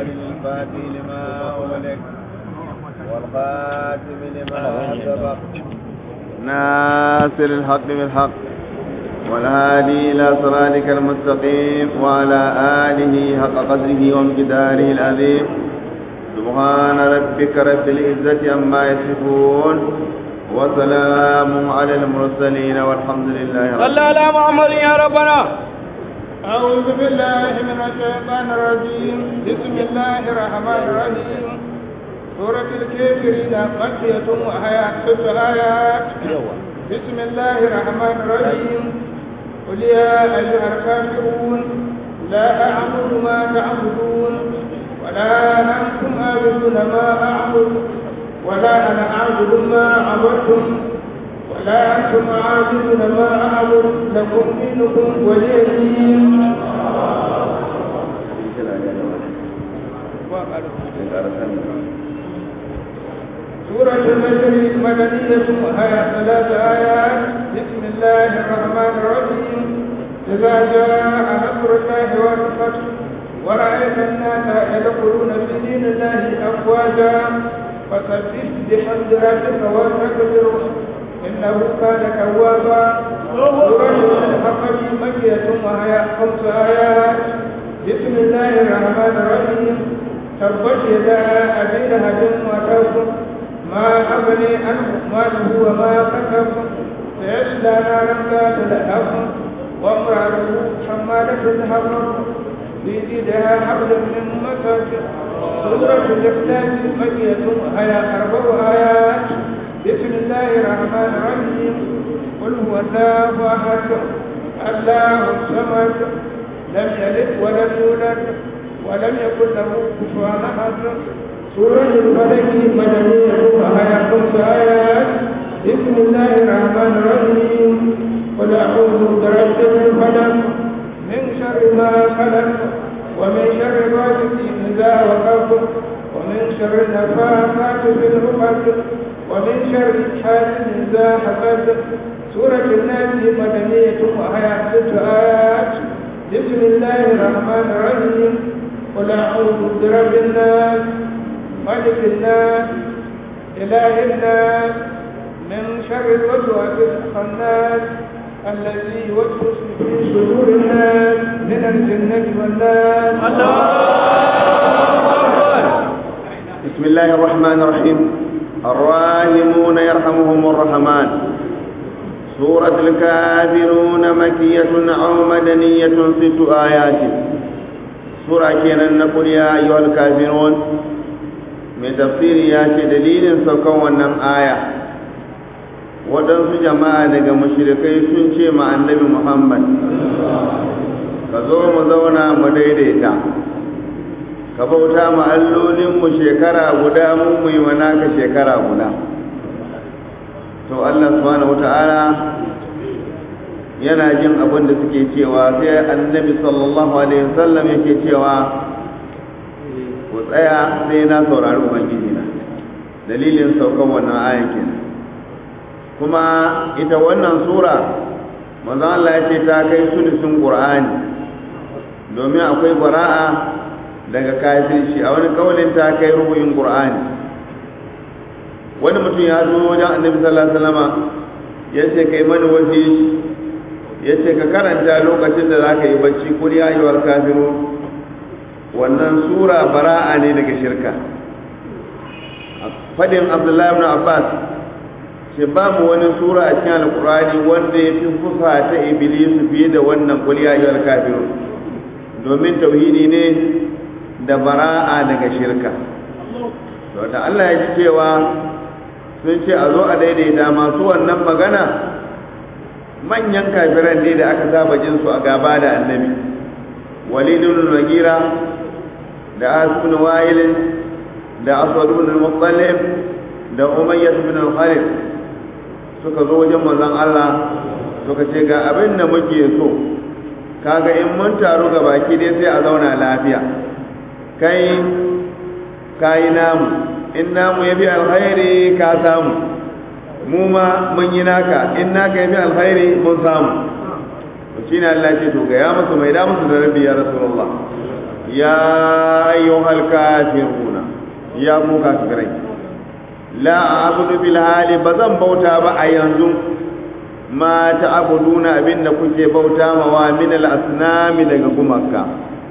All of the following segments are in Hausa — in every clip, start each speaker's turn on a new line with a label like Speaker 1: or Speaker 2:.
Speaker 1: محمد الفاتح لما أغلق والخاتم لما سبق ناصر الحق بالحق والهادي إلى صراطك المستقيم وعلى آله حق قدره وامتداره العظيم سبحان ربك رب العزة عما يصفون وسلام على المرسلين والحمد لله رب
Speaker 2: صلى على محمد يا ربنا
Speaker 3: أعوذ بالله من الشيطان الرجيم بسم الله الرحمن الرحيم سورة الكافرين مكية وهي ست آيات بسم الله الرحمن الرحيم قل يا أيها الكافرون لا أعبد ما تعبدون ولا أنتم عابدون ما أعبد ولا أنا أعبد ما عبدتم ولا أنتم عابدون ما أعبد لكم دينكم ولي دين سورة النجر مدنية وهي ثلاث آيات بسم الله الرحمن الرحيم إذا جاء نصر الله والفتح ورأيت الناس يدخلون في دين الله أفواجا فسبح بحمد ربك واستغفره إنه كان توابا سورة الحقب مكية وهي خمس آيات بسم الله الرحمن الرحيم تبت يدا أبي لهب وتب ما أغني عنه ماله وما كسب سيصلى نارا ذات لهب وامرأته حمالة الحطب في جيدها حبل من مسد سورة الإخلاص مكية وهي أربع آيات بسم الله الرحمن الرحيم قل هو الله احد الله الصمد لم يلد ولم يولد ولم يكن له كفوا احد سورة الفلك مدنية وهي خمس آيات بسم الله الرحمن الرحيم قل أعوذ برب الفلق من شر ما خلق ومن شر غاسق إذا وقف ومن شر النفاثات في العقد ومن شر حاسد إذا حسد سورة الناس مدنية وهي ست آيات بسم الله الرحمن الرحيم قل أعوذ برب الناس ملك الناس إله الناس من شر الوسواس الخناس الذي يوسوس في صدور الناس من الجنة والناس
Speaker 1: بسم الله الرحمن الرحيم الراحمون يرحمهم الرحمن سورة الكافرون مكية أو مدنية ست آيات سورة كينا نقول يا أيها الكافرون من تفسير ياتي دليل سوكونا آية waɗansu jama'a daga mashirikai sun ce ma annabi muhammad ka zo mu zauna mu daidaita ka bauta ma allolinmu shekara guda mun mu yi wa naka shekara guda to Allah subhanahu wata'ala yana jin abin da suke cewa sai annabi sallallahu alaihi wasallam yake cewa ku tsaya sai na saurari ubangiji na dalilin saukan wannan ayan kenan kuma ita wannan sura manzo Allah ya ce ta kai sulusun Qur'ani domin akwai bara'a daga kafirci a wani kaulin ta kai rubuyin qur'ani wani mutum ya zo wajen annabi sallallahu alaihi wasallam ya ce kai mani wasiyi ya ce ka karanta lokacin da zaka yi bacci kul ya ayyuhal kafirun wannan sura bara'a ne daga shirka fadin abdullahi ibn abbas ce babu wani sura a cikin alqur'ani wanda ya fi fusa ta iblis fiye da wannan kul ya ayyuhal kafirun domin tauhidi ne da bara'a daga shirka to da Allah ya ji cewa sun ce a zo a daidaita masu wannan magana manyan kafiran ne da aka saba jin su a gaba da annabi walidun nagira da asbun wa'ilin da aswadun al-muttalib da umayyah ibn al-khalid suka zo wajen manzon Allah suka ce ga abin da muke so kaga in mun taru ga baki dai sai a zauna lafiya kai kayi namu in namu ya bi alkhairi ka samu mu ma mun yi naka in naka ya bi alkhairi mun samu to shine Allah ce to ga ya musu mai da musu da rabbi ya rasulullah ya ayyuhal kafiruna ya ku kafirai la a'budu bil hali bazan bauta ba a yanzu ma ta'buduna abinda kuke bauta ma wa min al asnami daga gumaka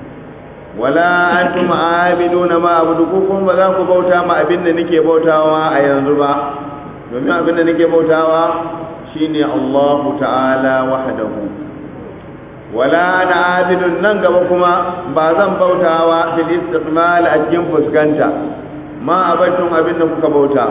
Speaker 1: wala antum abiduna ma abudu kuma ba za ku bauta ma abinda nake bautawa a yanzu ba domin abinda nake bautawa shine Allah ta'ala wahdahu wala ana abidun nan gaba kuma ba zan bautawa fil istiqmal a cikin fuskanta ma abatun abinda kuka bauta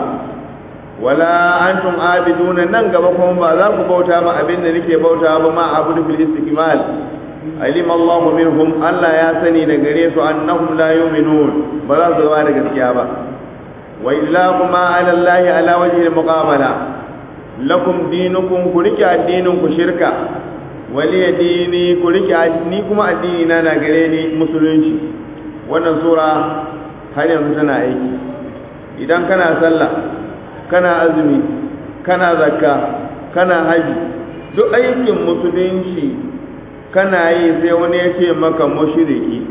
Speaker 1: wala antum abiduna nan gaba kuma ba za ku bauta ma abinda nake bautawa ba ma abudu fil istiqmal alim Allah minhum Allah ya sani da gare su annahum la yu'minun ba za su zama da gaskiya ba wa illahuma ala Allah ala wajhi al-muqabala lakum dinukum ku rike addinin ku shirka wali dini ku rike ni kuma addini na na gare ni musulunci wannan sura har yanzu tana aiki idan kana sallah kana azumi kana zakka kana haji duk aikin musulunci kana yi sai wani ya ce maka mushriki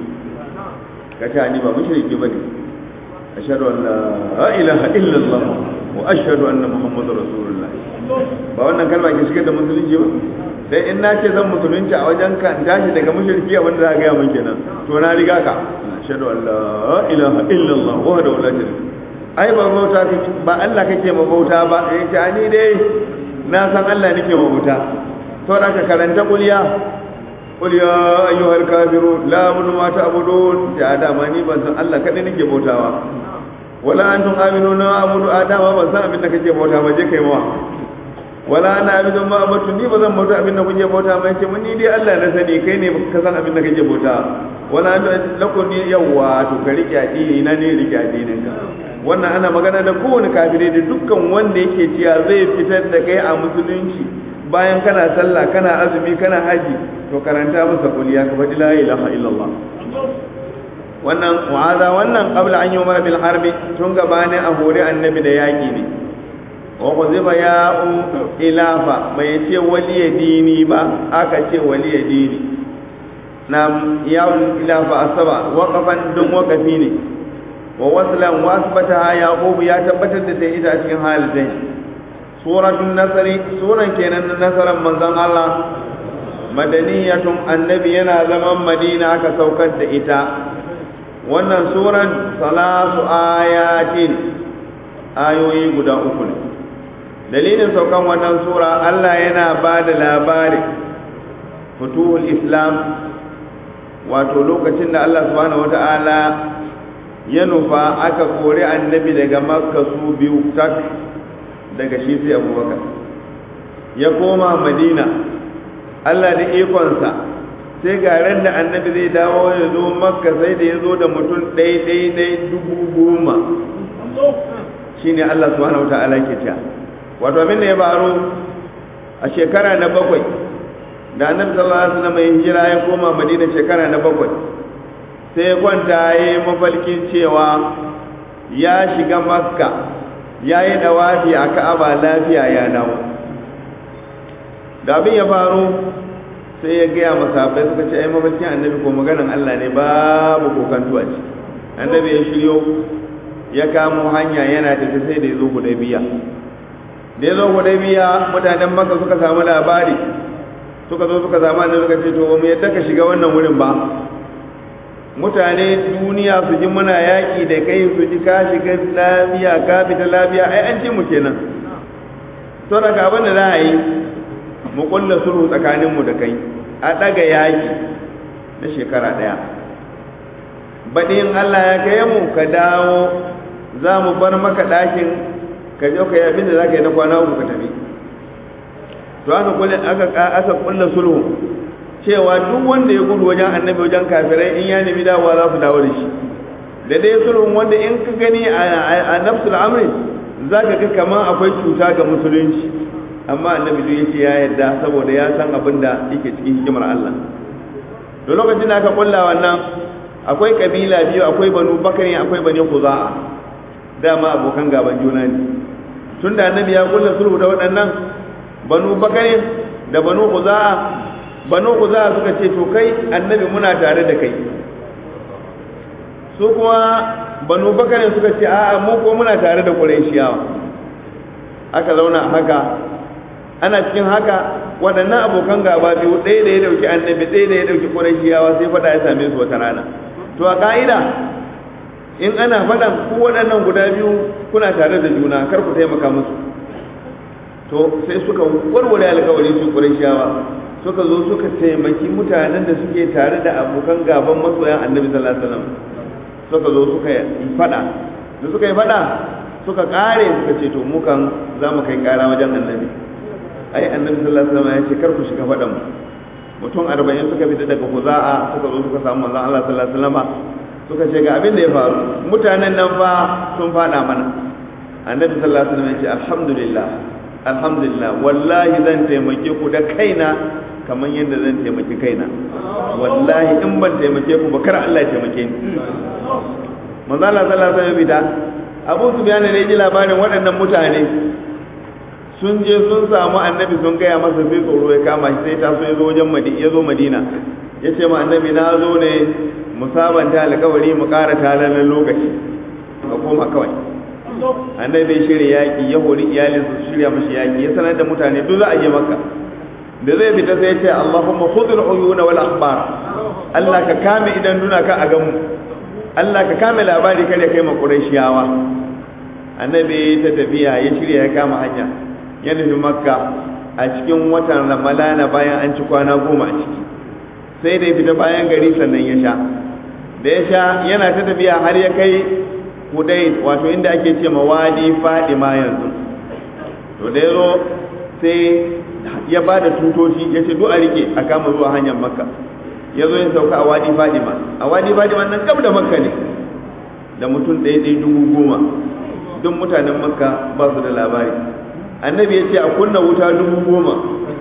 Speaker 1: ka ce ni ba mushriki bane ashhadu an la ilaha illallah wa ashhadu anna muhammadar rasulullah ba wannan kalma ke shigar da musulunci ba dan in na ce zan musulunci a wajen ka in tashi daga mushriki a wanda za ka gaya min kenan to na riga ka ashhadu an la ilaha illallah wahdahu la sharika ai ba bauta kake ba Allah kake ma bauta ba eh ce ni dai na san Allah nake ma bauta to da ka karanta kuliya قل يا أيها الكافرون لا أعبد ما تعبدون يا آدم أني بس الله كذا نجي بوتاوا ولا أنتم آمنون أعبد آدم بس أنا بدك نجي بوتاوا جي كيما ولا أنا أعبد ما أعبد ني بس موتا أبين نجي بوتاوا ما يجي مني دي الله نسني كيني كسان أبين نجي بوتاوا ولا أنتم لكم يوا تكريك أديني ناني ريك أدينك wannan ana magana da kowane kafire da dukkan wanda yake cewa zai fitar da kai a musulunci bayan kana sallah kana azumi kana haji to karanta masa kuliya ka faɗi la ilaha illallah wannan wa'aza wannan qabla an yumar bil harbi tun gabani a hore annabi da yaki ne wa kuziba ya ilafa bai ce waliya dini ba aka ce waliya dini na yawon ilafa asaba waqafan dun waqafi ne wa waslan wa asbata yaqub ya tabbatar da sai ita cikin halitai suratul nasri suran kenan na nasaran manzon Allah madaniyatun annabi yana zaman madina aka saukar da ita wannan suran salasu ayatin ayoyi guda uku ne dalilin saukan wannan sura Allah yana ba da labari futuhul islam wato lokacin da Allah subhanahu wata'ala ya nufa aka kori annabi daga makka su biyu tak daga shi sai abubakar ya koma madina Allah da ikonsa sai ga ran da annabi zai dawo ya zo makka sai da ya zo da mutum ɗai ɗai ɗai dubu goma shi ne Allah subhanahu wa ta'ala ke cewa wato abin da ya faru a shekara na bakwai da annabi sallallahu alaihi wasallam ya hijira ya koma madina shekara na bakwai sai ya kwanta ya yi mafalkin cewa ya shiga makka ya yi dawafi a ka'aba lafiya ya dawo da abin ya faru sai ya gaya masahabai suka ce ai mafarkin annabi ko maganan Allah ne babu kokanto a ci annabi ya shiryo ya kamo hanya yana tafi sai da ya zo hudaybiya da ya zo hudaybiya mutanen maka suka samu labari suka zo suka samu annabi suka ce to ba mu yadda ka shiga wannan wurin ba mutane duniya su ji muna yaƙi da kai su ji ka shiga lafiya ka fita lafiya ai an ce mu kenan to daga abin da za a yi mu kulla sulhu tsakaninmu da kai a ɗaga yaƙi na shekara ɗaya baɗin Allah ya kai mu ka dawo za mu bar maka ɗakin ka je ka yi abin da za ka yi na kwana uku ka tafi to aka kulla aka aka kulla sulhu cewa duk wanda ya gudu wajen annabi wajen kafirai in ya nemi dawowa za su dawo da shi da dai sulhun wanda in ka gani a nafsul amri za ka ga kamar akwai cuta ga musulunci amma annabi duk yace ya yarda saboda ya san abin da yake cikin hikimar Allah to lokacin da aka kulla wannan akwai kabila biyu akwai banu bakari akwai bani khuza'a dama abokan gaban juna ne tunda annabi ya kulla sulhu da waɗannan banu bakari da banu khuza'a banu khuza'a suka ce to kai annabi muna tare da kai su kuma banu bakar suka ce a'a mu ko muna tare da qurayshiyawa aka zauna haka ana cikin haka waɗannan abokan gaba biyu ɗaya da ya dauki annabi ɗaya da ya dauki qurayshiyawa sai fada ya same su wata rana to a ka'ida in ana faɗan ku waɗannan guda biyu kuna tare da juna kar ku taimaka musu to sai suka warware alkawari su qurayshiyawa suka zo suka taimaki mutanen da suke tare da abokan gaban masoyan annabi sallallahu alaihi wasallam suka zo suka yi fada da suka yi fada suka kare suka ce to mukan za mu kai kara wajen annabi ai annabi sallallahu alaihi wasallam ya ce kar ku shiga fadan mu mutum arba'in suka fita daga huza'a suka zo suka samu manzon Allah sallallahu alaihi wasallam suka ce ga abin da ya faru mutanen nan fa sun fada mana annabi sallallahu alaihi wasallam ya ce alhamdulillah alhamdulillah wallahi zan taimake ku da kaina kamar yadda zan taimaki kaina wallahi in ban taimake ku ba kar Allah ya taimake ni manzo Allah sallallahu alaihi wasallam Abu Sufyan ne ji labarin waɗannan mutane sun je sun samu annabi sun gaya masa sai tsoro ya kama shi sai ta so ya zo wajen Madina ya zo Madina ya ce ma annabi na zo ne mu sabanta alƙawari mu ƙara talamin lokaci ka koma kawai annabi ya shirya yaƙi ya hori iyalinsa su shirya mashi yaƙi ya sanar da mutane duk za a je makka da zai fita sai ya ce Allahumma khudhul uyuna wal akhbar Allah ka kame idan duna ka a gamu Allah ka kame labari kada kai ma Qurayshiyawa annabi ta tafiya ya shirya ya kama hanya ya nufi makka a cikin watan ramalana bayan an ci kwana goma a ciki sai da ya fita bayan gari sannan ya sha da ya sha yana ta tafiya har ya kai hudai wato inda ake ce ma wadi fadima yanzu to da ya zo sai ya ba da tutoshi ya ce duk a rike a kama zuwa hanyar makka ya zo ya sauka a wadi fadima a wadi fadima nan gab da makka ne da mutum ɗaya ɗaya dubu goma duk mutanen makka ba su da labari annabi ya ce a kunna wuta dubu goma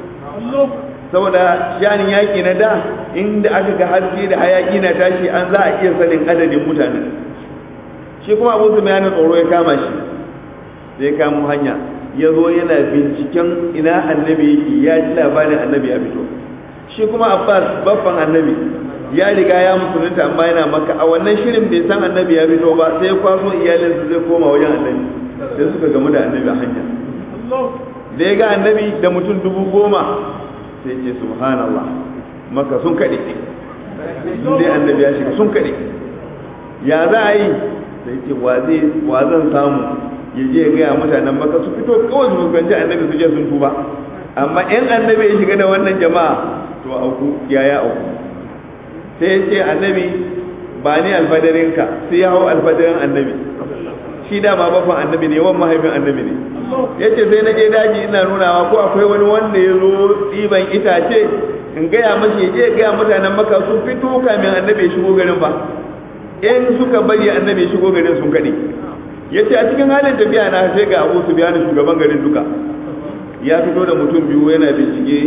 Speaker 1: saboda shanin yaƙi na da inda aka ga haske da hayaƙi na tashi an za a iya sanin adadin mutane shi kuma abu su bayanin tsoro ya kama shi sai kamo hanya ya zo yana binciken ina annabi yake ya ji labarin annabi ya fito shi kuma abbas baffan annabi ya riga ya musulunta amma yana maka a wannan shirin bai san annabi ya fito ba sai kwaso iyalinsa zai koma wajen annabi sai suka gamu da annabi a hanya da ya ga annabi da mutum dubu goma sai ce subhanallah maka sun kaɗe sun dai annabi ya shiga sun kaɗe ya za a yi sai ce wa zan samu ya je ya gaya mutanen maka su fito kawai su fuskanci annabi su je sun tuba amma in annabi ya shiga da wannan jama'a to auku yaya auku sai ya ce annabi ba ni alfadarinka sai ya hau alfadarin annabi shi dama bafan annabi ne yawan mahaifin annabi ne ya ce sai na je daji ina nunawa ko akwai wani wanda ya zo ɗiban itace in gaya mashi ya je ya gaya mutanen maka su fito kamin annabi ya shigo garin ba in suka bari annabi ya shigo garin sun kaɗe ya ce a cikin halin tafiya na sai ga abu su biya shugaban garin duka ya fito da mutum biyu yana bincike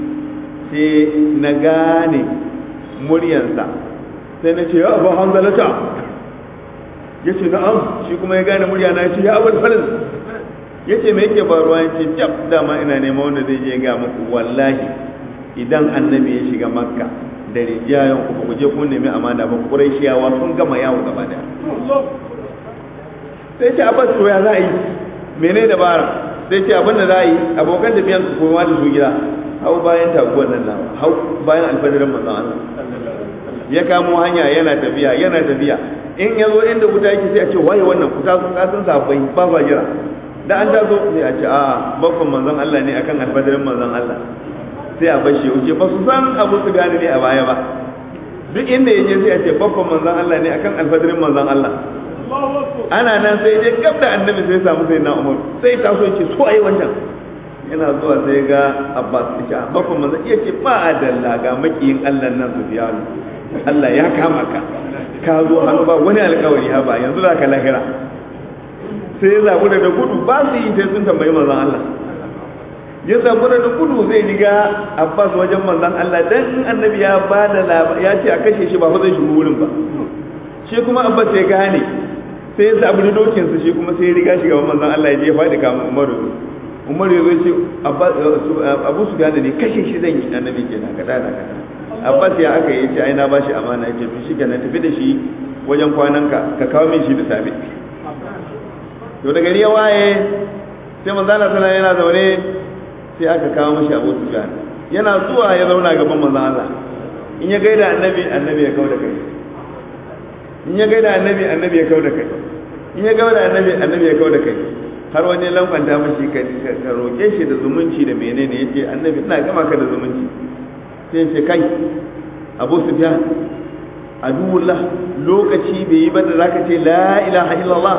Speaker 1: sai na gane muryansa sai na ce ya abu hanzalata ya ce na'am shi kuma ya gane murya na ce ya abu falin ya ce mai yake faruwa ya ce jab dama ina neman wanda zai je ga muku wallahi idan annabi ya shiga makka da rijiyayen ku ku je kun nemi amana ba quraishiyawa sun gama yawo gaba daya sai ce abbas to ya za a yi mene dabara sai ce abin da za a yi abokan tafiyan su koma da su gida hau bayan taguwar nan nawa hau bayan alfadarin manzon Allah ya kamo hanya yana tafiya yana tafiya in ya zo inda wuta yake sai a ce waye wannan kuta sun kasan sabai ba ba jira da an taso sai a ce a babban manzon Allah ne akan alfadarin manzon Allah sai a bashi ya wuce ba su san abu su gane ne a baya ba duk inda ya je sai a ce babban manzon Allah ne akan alfadarin manzon Allah ana nan sai je gab da annabi sai samu sai na umar sai taso ya ce so ai wannan yana zuwa sai ga abbas ya ce babban manzon iya ce ba adalla ga makiyin Allah nan su biya Allah ya kama ka ka zo hannu ba wani alkawari ha ba yanzu za ka lahira sai ya zabu da gudu ba su yi sai sun tambayi manzon Allah ya zabu da gudu zai riga Abbas wajen manzon Allah dan annabi ya ba da ya ce a kashe shi ba fa zai shigo wurin ba shi kuma Abbas ya gane sai ya zabu da dokin sa shi kuma sai ya riga shiga manzon Allah ya je faɗi kamar Umaru Umaru ya zo ce Abu Sufyan ne kashe shi zan yi annabi kenan kada da kada Abbas ya aka yi ce ai na bashi amana ya ce to shi kenan tafi da shi wajen kwananka ka kawo min shi da safe to da gari ya waye sai manzo Allah sallallahu yana zaune sai aka kawo mashi Abu Sufyan yana zuwa ya zauna gaban manzo Allah in ya gaida annabi annabi ya kauda kai in ya gaida annabi annabi ya kauda kai in ya gaida annabi annabi ya kauda kai har wani lamfanta mashi ka ka roke shi da zumunci da menene yace annabi ina gama ka da zumunci sai ce kai Abu Sufyan aduwullah lokaci bai yi ba da zaka ce la ilaha illallah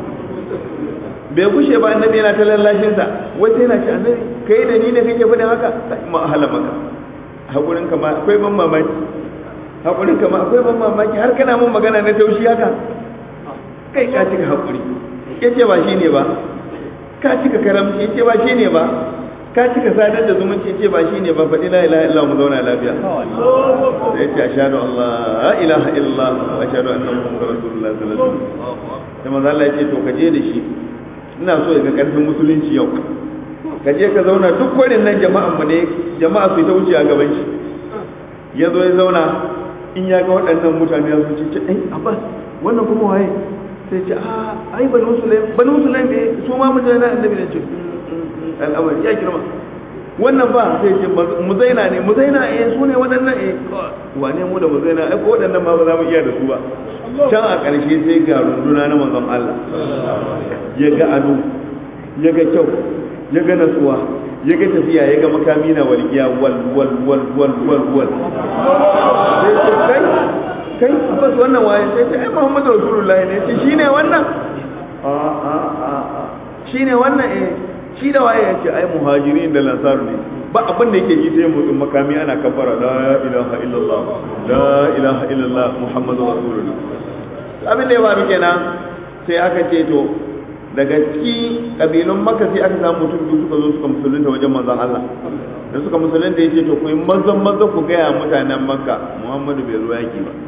Speaker 1: bai gushe ba annabi yana ta lallashin sa wata yana ce annabi kai da ni ne kake faɗin haka ma ahala maka hakurin ka ma akwai ban mamaki hakurin ka ma akwai ban mamaki har kana mun magana na taushi haka kai ka cika hakuri yace ba shine ba ka cika karamci yace ba shine ba ka cika sadar da zumunci yace ba shine ba faɗi la ilaha illallah mu zauna lafiya sai yace ashhadu an la ilaha illallah wa ashhadu anna muhammadar rasulullah sallallahu alaihi wasallam sai manzo Allah yace to ka je da shi ina so ga karfin musulunci yau ka je ka zauna duk kwarin nan jama'an mu ne jama'a su ta wuce a gaban shi ya zo ya zauna in ya ga waɗannan mutane ya su ce ai abbas wannan kuma waye sai ce a ai banu sulaim banu sulaim ne su ma mutane na annabi ne ce al'amari ya girma wannan ba sai ce muzaina ne muzaina eh su ne waɗannan eh wane mu da muzaina ai ko waɗannan ma ba za mu iya da su ba can a ƙarshe sai ga runduna na manzon Allah ya ga ado ya ga kyau ya ga natsuwa ya ga tafiya ya ga makami na walƙiya wal wal wal wal wal wal sai ce kai kai abbas wannan waye sai ce ai muhammadu rasulullahi ne ce shine wannan a a a shine wannan eh shi da waye yace ai muhajirin da lansaru ne ba abin da yake ji sai motsin makami ana kafara la ilaha illallah la ilaha illallah muhammadu rasulullah abin da ya faru kenan sai aka ce to daga ciki kabilun maka sai aka samu mutum biyu suka zo suka musulunta wajen manzon Allah da suka musulunta yace to ku yi mazan mazan ku gaya mutanen makka muhammadu bai zo yaki ba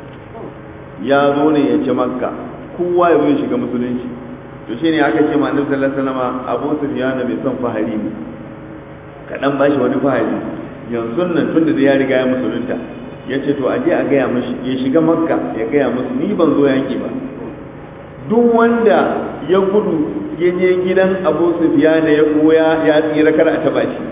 Speaker 1: ya zo ne ya ci makka kowa ya zo ya shiga musulunci to shine aka ce ma annabi sallallahu alaihi wasallam Abu Sufyan bai son fahari ne kadan bashi wani fahari yanzu nan tunda da ya riga ya musulunta yace to aje a gaya mishi ya shiga makka ya gaya musu ni ban zo yaki ba duk wanda ya gudu ya je gidan Abu Sufyan ya koya ya tsira kar a taba shi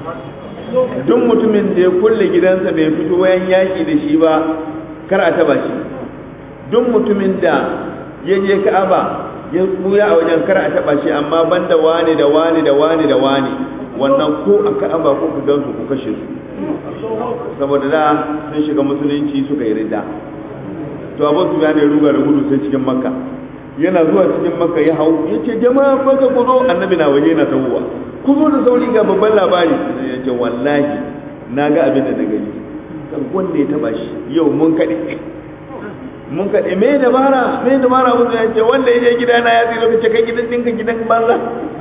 Speaker 1: duk mutumin da ya kulle gidansa bai fito wayan yaki da shi ba kar a taba shi duk mutumin da ya je Ka'aba ya buya a wajen kar a taba shi amma banda wani da wani da wani da wani wannan ko a ka'aba ko ku gansu ku kashe su saboda da sun shiga musulunci suka yi ridda to abu su ya ne ruga da gudu sai cikin makka yana zuwa cikin makka ya hau ya ce jama'a maka ku zo annabi na waje na tawowa ku zo da sauri ga babban labari ya ce wallahi na ga abin da na gani kan wanda ya taba shi yau mun kaɗe mun kaɗe me dabara me dabara musu ya ce wanda ya je gida na ya tsira kace kai gidan ɗinka gidan banza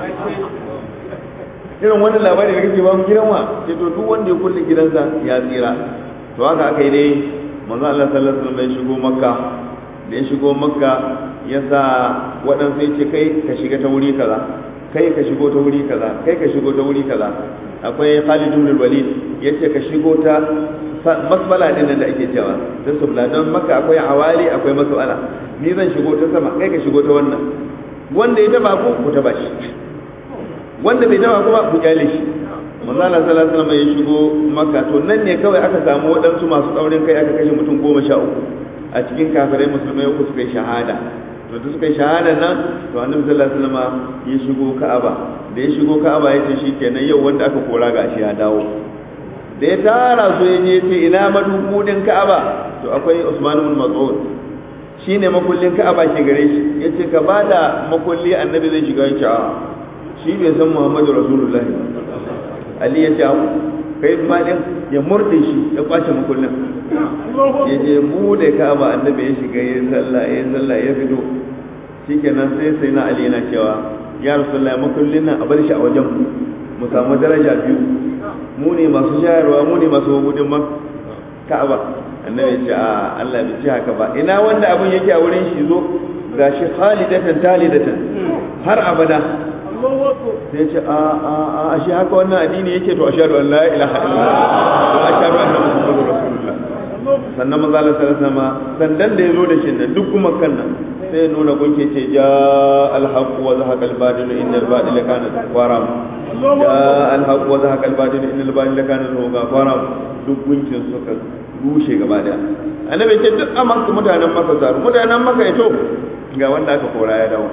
Speaker 1: irin wannan labari da kake ba mu gidan wa sai to duk wanda ya kulle gidansa ya tsira to haka aka yi dai manzo Allah sallallahu alaihi wasallam ya shigo makka da ya shigo makka ya sa waɗansu ya ce kai ka shiga ta wuri kaza kai ka shigo ta wuri kaza kai ka shigo ta wuri kaza akwai Khalid ibn Walid yace ka shigo ta masbala din nan da ake cewa ta subla don maka akwai awali akwai masbala ni zan shigo ta sama kai ka shigo ta wannan wanda ya taba ku ku taba shi wanda bai taba ku ba ku kyale shi manzo Allah sallallahu alaihi wasallam ya shigo makka to nan ne kawai aka samu waɗansu masu tsaurin kai aka kashe mutum goma sha uku a cikin kafirai musulmai uku suka yi shahada to da suka yi shahada nan to annabi sallallahu alaihi wasallam ya shigo ka'aba da ya shigo ka'aba ya ce shikenan yau wanda aka kora gashi ya dawo da ya tara su ya je ce ina madubudin ka'aba to akwai Usman ibn Mas'ud shine makullin ka'aba ke gare shi yace ka bada makulli annabi zai shiga yace a shi bai san Muhammadu Rasulullah Ali yace a kai ma din ya murde shi ya kwace makullin ya je bude ka'aba annabi ya shiga ya sallah ya sallah ya fito shikenan sai sai na Ali yana cewa ya Rasulullah makullin nan a bar shi a wajen mu mu samu daraja biyu mu ne masu shayarwa mu ne masu gudun ka'aba annabi ce a Allah bai ce haka ba ina wanda abun yake a wurin shi zo gashi khalidatan talidatan har abada sai ce a a a shi haka wannan addini yake to ashhadu an la ilaha illallah wa ashhadu anna muhammadur rasulullah sannan maza Allah sallallahu alaihi sandan da ya zo da shi nan duk kuma kan nan sai nuna gunke ce ja alhaq wa zahaqa albadil innal badila kana qaram ja alhaq wa zahaqa albadil innal badila kana qaram duk gunkin suka rushe gaba daya annabi ce duk a maka mutanen maka zaru mutanen maka ya to ga wanda aka kora ya dawo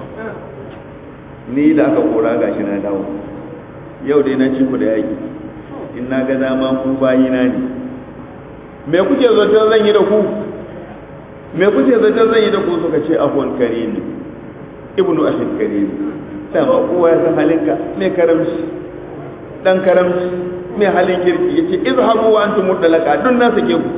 Speaker 1: ni da aka kora gashi na dawo yau dai na ci ku da yaki in na ga dama ku bayina ne me kuke zaton zan yi da ku me kuke zaton zan yi da ku suka ce afwan karim ibnu ahid karim dama kowa ya san halinka me karamci dan karamci me halin kirki yace izhabu wa antum mudallaka dun na sake ku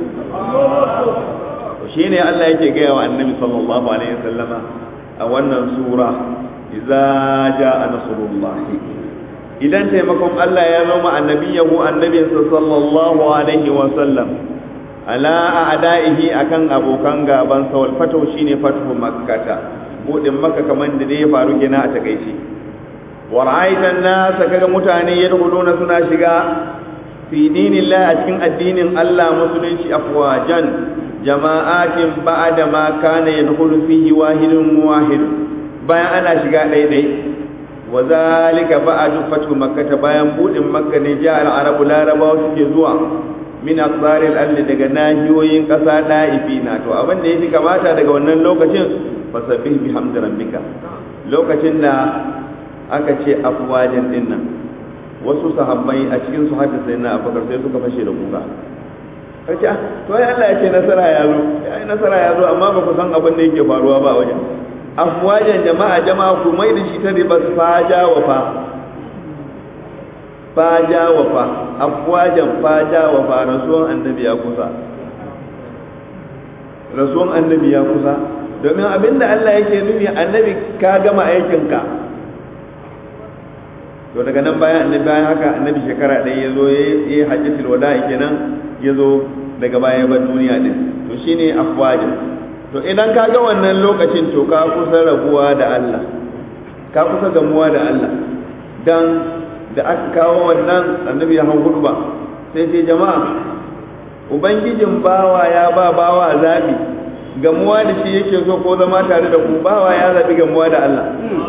Speaker 1: shine Allah yake gaya wa annabi sallallahu alaihi wasallama a wannan sura idza jaa nasrullahi idan taimakon Allah ya zama annabiyahu annabinsa sallallahu alaihi wasallam ala a'da'ihi akan abokan gaban sa wal fatu shine fatu makkata budin makka kaman da ya faru gina a takeici wa ra'aita an-nas kaga mutane yadkhuluna suna shiga fi dinillah a cikin addinin Allah musulunci afwajan jama'atin ba'da ma kana yadkhulu fihi wahidun wahid bayan ana shiga daidai wa zalika ba'du fatu makkah bayan budin makka ne ja al-arabu larabawa suke zuwa min aqsaril ardi daga nahiyoyin kasa da'ifina to abin da yake kamata daga wannan lokacin fasabbih bihamdi rabbika lokacin da aka ce afwajan dinnan wasu sahabbai a cikin su hadda sai na abubakar sai suka fashe da kuka kace to ai Allah ya ce nasara ya zo ai nasara ya zo amma ba ku san abin da yake faruwa ba wajen afwajan jama'a jama'a ku mai da shi ta riba faja wa fa faja wa fa afwajan faja wa fa rasuwan annabi ya kusa rasuwan annabi ya kusa domin abinda Allah yake nufi annabi ka gama aikinka to daga nan bayan annabi bayan haka annabi shekara ɗaya ya zo ya yi hajjatul wada'i kenan ya zo daga baya ba duniya din to shine afwajin to idan ka ga wannan lokacin to ka kusa rabuwa da Allah ka kusa gamuwa da Allah dan da aka kawo wannan annabi ya hau hudba sai sai jama'a ubangijin bawa ya ba bawa zabi gamuwa da shi yake so ko zama tare da ku bawa ya zabi gamuwa da Allah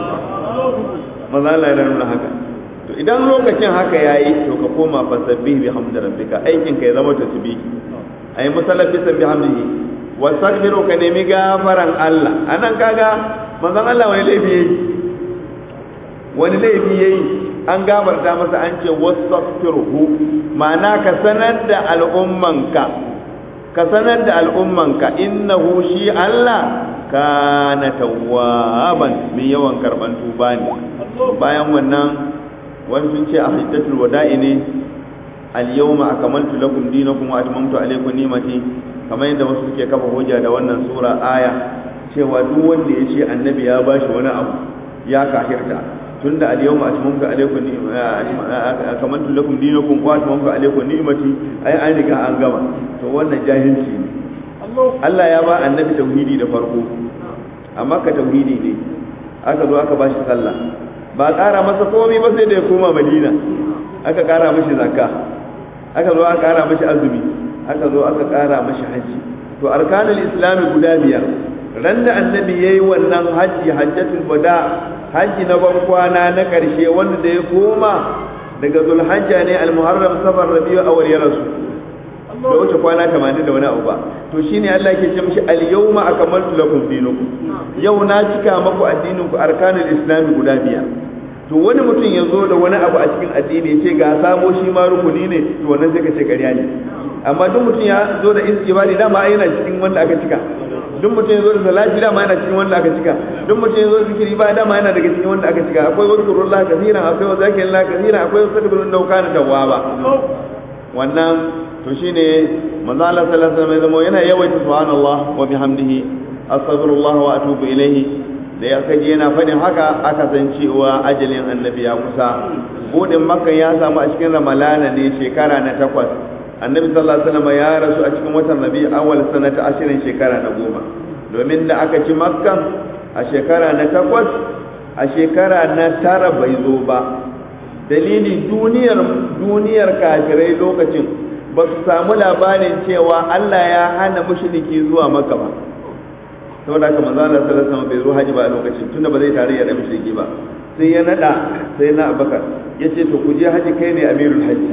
Speaker 1: maza Allah ya nuna haka to idan lokacin haka yayi to ka koma fasabbih bihamdi rabbika aikin ka ya zama tasbih ayi musallafi sabbi hamdihi wastaghfiru ka nemi gafaran Allah anan kaga manzon Allah wani laifi yayi wani laifi yayi an gafarta masa an ce wastaghfiruhu ma'ana ka sanar da al'ummanka ka sanar da al'ummanka innahu shi Allah kana tawwaban mai yawan karban tuba ne bayan wannan wani sun ce a hajjatul wada'i ne al-yawma akmaltu lakum dinakum wa atmamtu alaykum ni'mati kamar yadda wasu suke kafa hujja da wannan sura aya cewa duk wanda ya ce annabi ya bashi wani abu ya kafirta tunda al-yawma atmamtu alaykum akmaltu lakum dinakum wa atmamtu alaykum ni'mati ai an riga an gama to wannan jahilci ne Allah ya ba annabi tauhidi da farko amma ka tauhidi ne aka zo aka bashi sallah ba ƙara masa komai ba sai da ya koma madina aka ƙara mashi zakka aka zo aka ƙara mashi azumi aka zo aka ƙara mashi hajji to arkanul islami guda biyar ran da annabi yayi wannan hajji hajjatul wada hajji na ban kwana na ƙarshe wanda da ya koma daga zulhajja ne almuharram safar rabiu awwal ya rasu da wuce kwana 80 da wani abu ba to shine Allah yake ce mishi al-yawma akmaltu lakum dinakum yau na cika maku addinin ku arkanul islami guda biyar to wani mutum ya zo da wani abu a cikin addini ya ce ga sabo shi ma rukuni ne to wannan sai ka ce ƙarya ne amma duk mutum ya zo da ibadi dama ai yana cikin wanda aka cika duk mutum ya zo da salati dama yana cikin wanda aka cika duk mutum ya zo da zikiri ba dama yana daga cikin wanda aka cika akwai wazkurullah kaseeran akwai wazakirillah kaseeran akwai wasabbirun da kana tawwaba wannan to shine manzo Allah sallallahu alaihi wasallam zama yana yawaita subhanallah wa bihamdihi astaghfirullah wa atubu ilayhi da ya kaji yana faɗin haka aka san cewa ajalin annabi ya kusa budin makka ya samu a cikin ramalana ne shekara na takwas annabi sallallahu alaihi wasallam ya rasu a cikin watan rabi awal sanata ashirin shekara na goma domin da aka ci makkan a shekara na takwas a shekara na tara bai zo ba dalili duniyar duniyar kafirai lokacin ba su samu labarin cewa Allah ya hana mushriki zuwa maka ba saboda haka manzo Allah sallallahu alaihi wasallam bai zo haji ba a lokacin tunda ba zai tarayya da mushriki ba sai ya nada sai na Abubakar yace to ku je haji kai ne amirul haji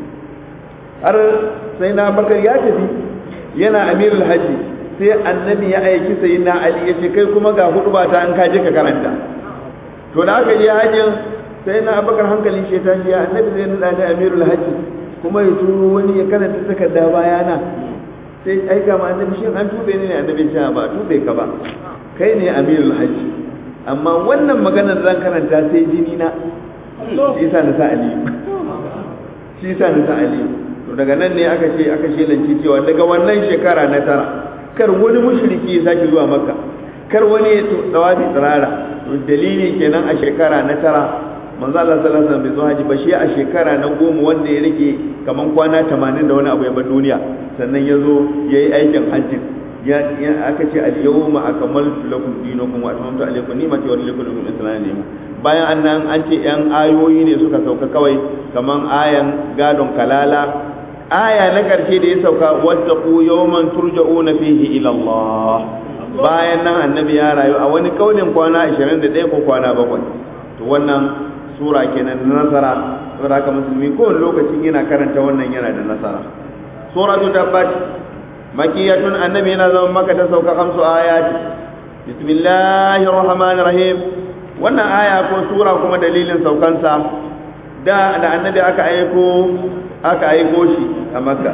Speaker 1: har sai na Abubakar ya tafi yana amirul haji sai annabi ya aiki sai na Ali yace kai kuma ga hudu ba ta an kaje ka karanta to da aka je hajjin sai na Abubakar hankali shi ta ya annabi zai nada da amirul haji kuma ya turo wani ya karanta takarda bayana sai aika ma annabi shin an tube ni ne annabi ce ba tube ka ba kai ne amirul hajji amma wannan maganar zan karanta sai jini na shi yasa na sa aliyu shi yasa na sa aliyu to daga nan ne aka ce aka shelanci cewa daga wannan shekara na tara kar wani mushriki ya sake zuwa makka kar wani ya tsawafi tsirara to dalili kenan a shekara na tara manzo Allah sallallahu alaihi wasallam bai zo haji ba shi a shekara na goma wanda ya rike kaman kwana 80 da wani abu ya bar duniya sannan ya zo ya yi aikin hajjin ya aka ce al-yawma akmaltu lakum dinakum wa atmamtu alaykum ni'mati wa raditu lakum al-islam ni'ma bayan annan an ce yan ayoyi ne suka sauka kawai kaman ayan gadon kalala aya na karshe da ya sauka wattaqu yawman turja'una fihi ila Allah bayan nan annabi ya rayu a wani kaulin kwana 21 ko kwana 7 to wannan sura kenan na nasara saboda haka musulmi kowane lokacin yana karanta wannan yana da nasara suratu tabbat makiyatun annabi yana zama maka ta sauka kamsu ayati bismillahir rahmanir rahim wannan aya ko sura kuma dalilin saukansa da da annabi aka aiko aka aiko shi a makka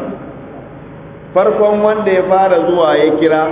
Speaker 1: farkon wanda ya fara zuwa ya kira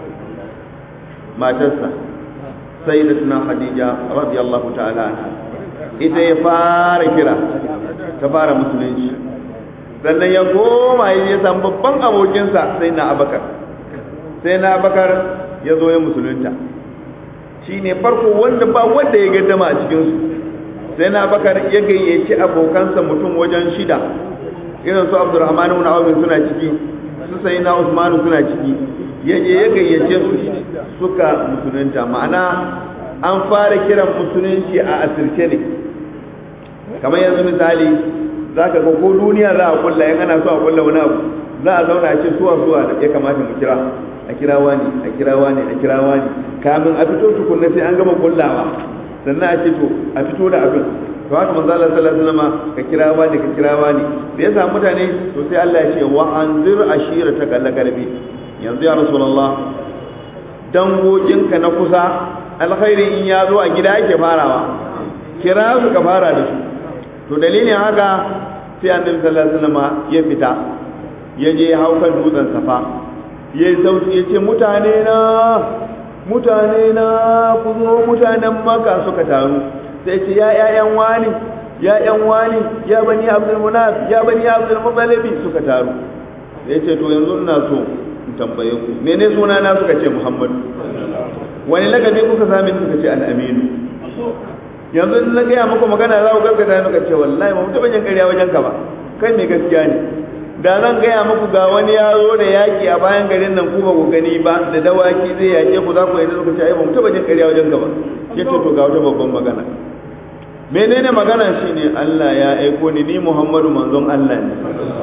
Speaker 1: matarsa sayyidatuna khadija radiyallahu ta'ala anha ita ya fara kira ta fara musulunci sannan ya koma ya san babban abokinsa sai na abakar sai na abakar ya zo ya musulunta shi ne farko wanda ba wanda ya gaddama a cikinsu sai na abakar ya gayyaci abokansa mutum wajen shida irin su abdurrahman ibn awf suna ciki su sai na usman suna ciki ya je ya gayyace su suka musulunta ma'ana an fara kiran musulunci a asirce ne kamar yanzu misali za ka ga ko duniya za a kulla in ana so a kulla wani abu za a zauna a ce suwa suwa da ya kamata mu kira a kira wani a kira wani a kira wani kamin a fito tukunna sai an gama kullawa sannan a ce to a fito da abin to haka manzo Allah sallallahu alaihi wasallam ka kira wani ka kira wani da ya samu mutane to sai Allah ya ce wa anzir ashirata kalla garbi yanzu ya rasulullah dangoginka na kusa alkhairi in ya zo a gida yake farawa kira su ka fara da su to dalilin haka sai annabi sallallahu alaihi wasallam ya fita ya je ya hau kan dutsen safa ya yi sauti ya ce mutane na mutane na ku zo mutanen maka suka taru sai ce ya ƴaƴan wani ya ƴan wani ya bani abdul munaf ya bani abdul mutalibi suka taru ya ce to yanzu ina so in tambaye ku mene suna na suka ce muhammad wani lakabi kuka sami suka ce al-aminu yanzu in na gaya muku magana za ku gaskata muka ce wallahi ba mu taɓa jin ƙarya wajen ka ba kai mai gaskiya ne da zan gaya muku ga wani yaro da yaƙi a bayan garin nan ku ba ku gani ba da dawaki zai yaƙe ku za ku yi suka ce ai ba mu taɓa jin ƙarya wajen ka ba ya ce to ga wata babban magana menene magana shine Allah ya aiko ni ni Muhammadu manzon Allah ne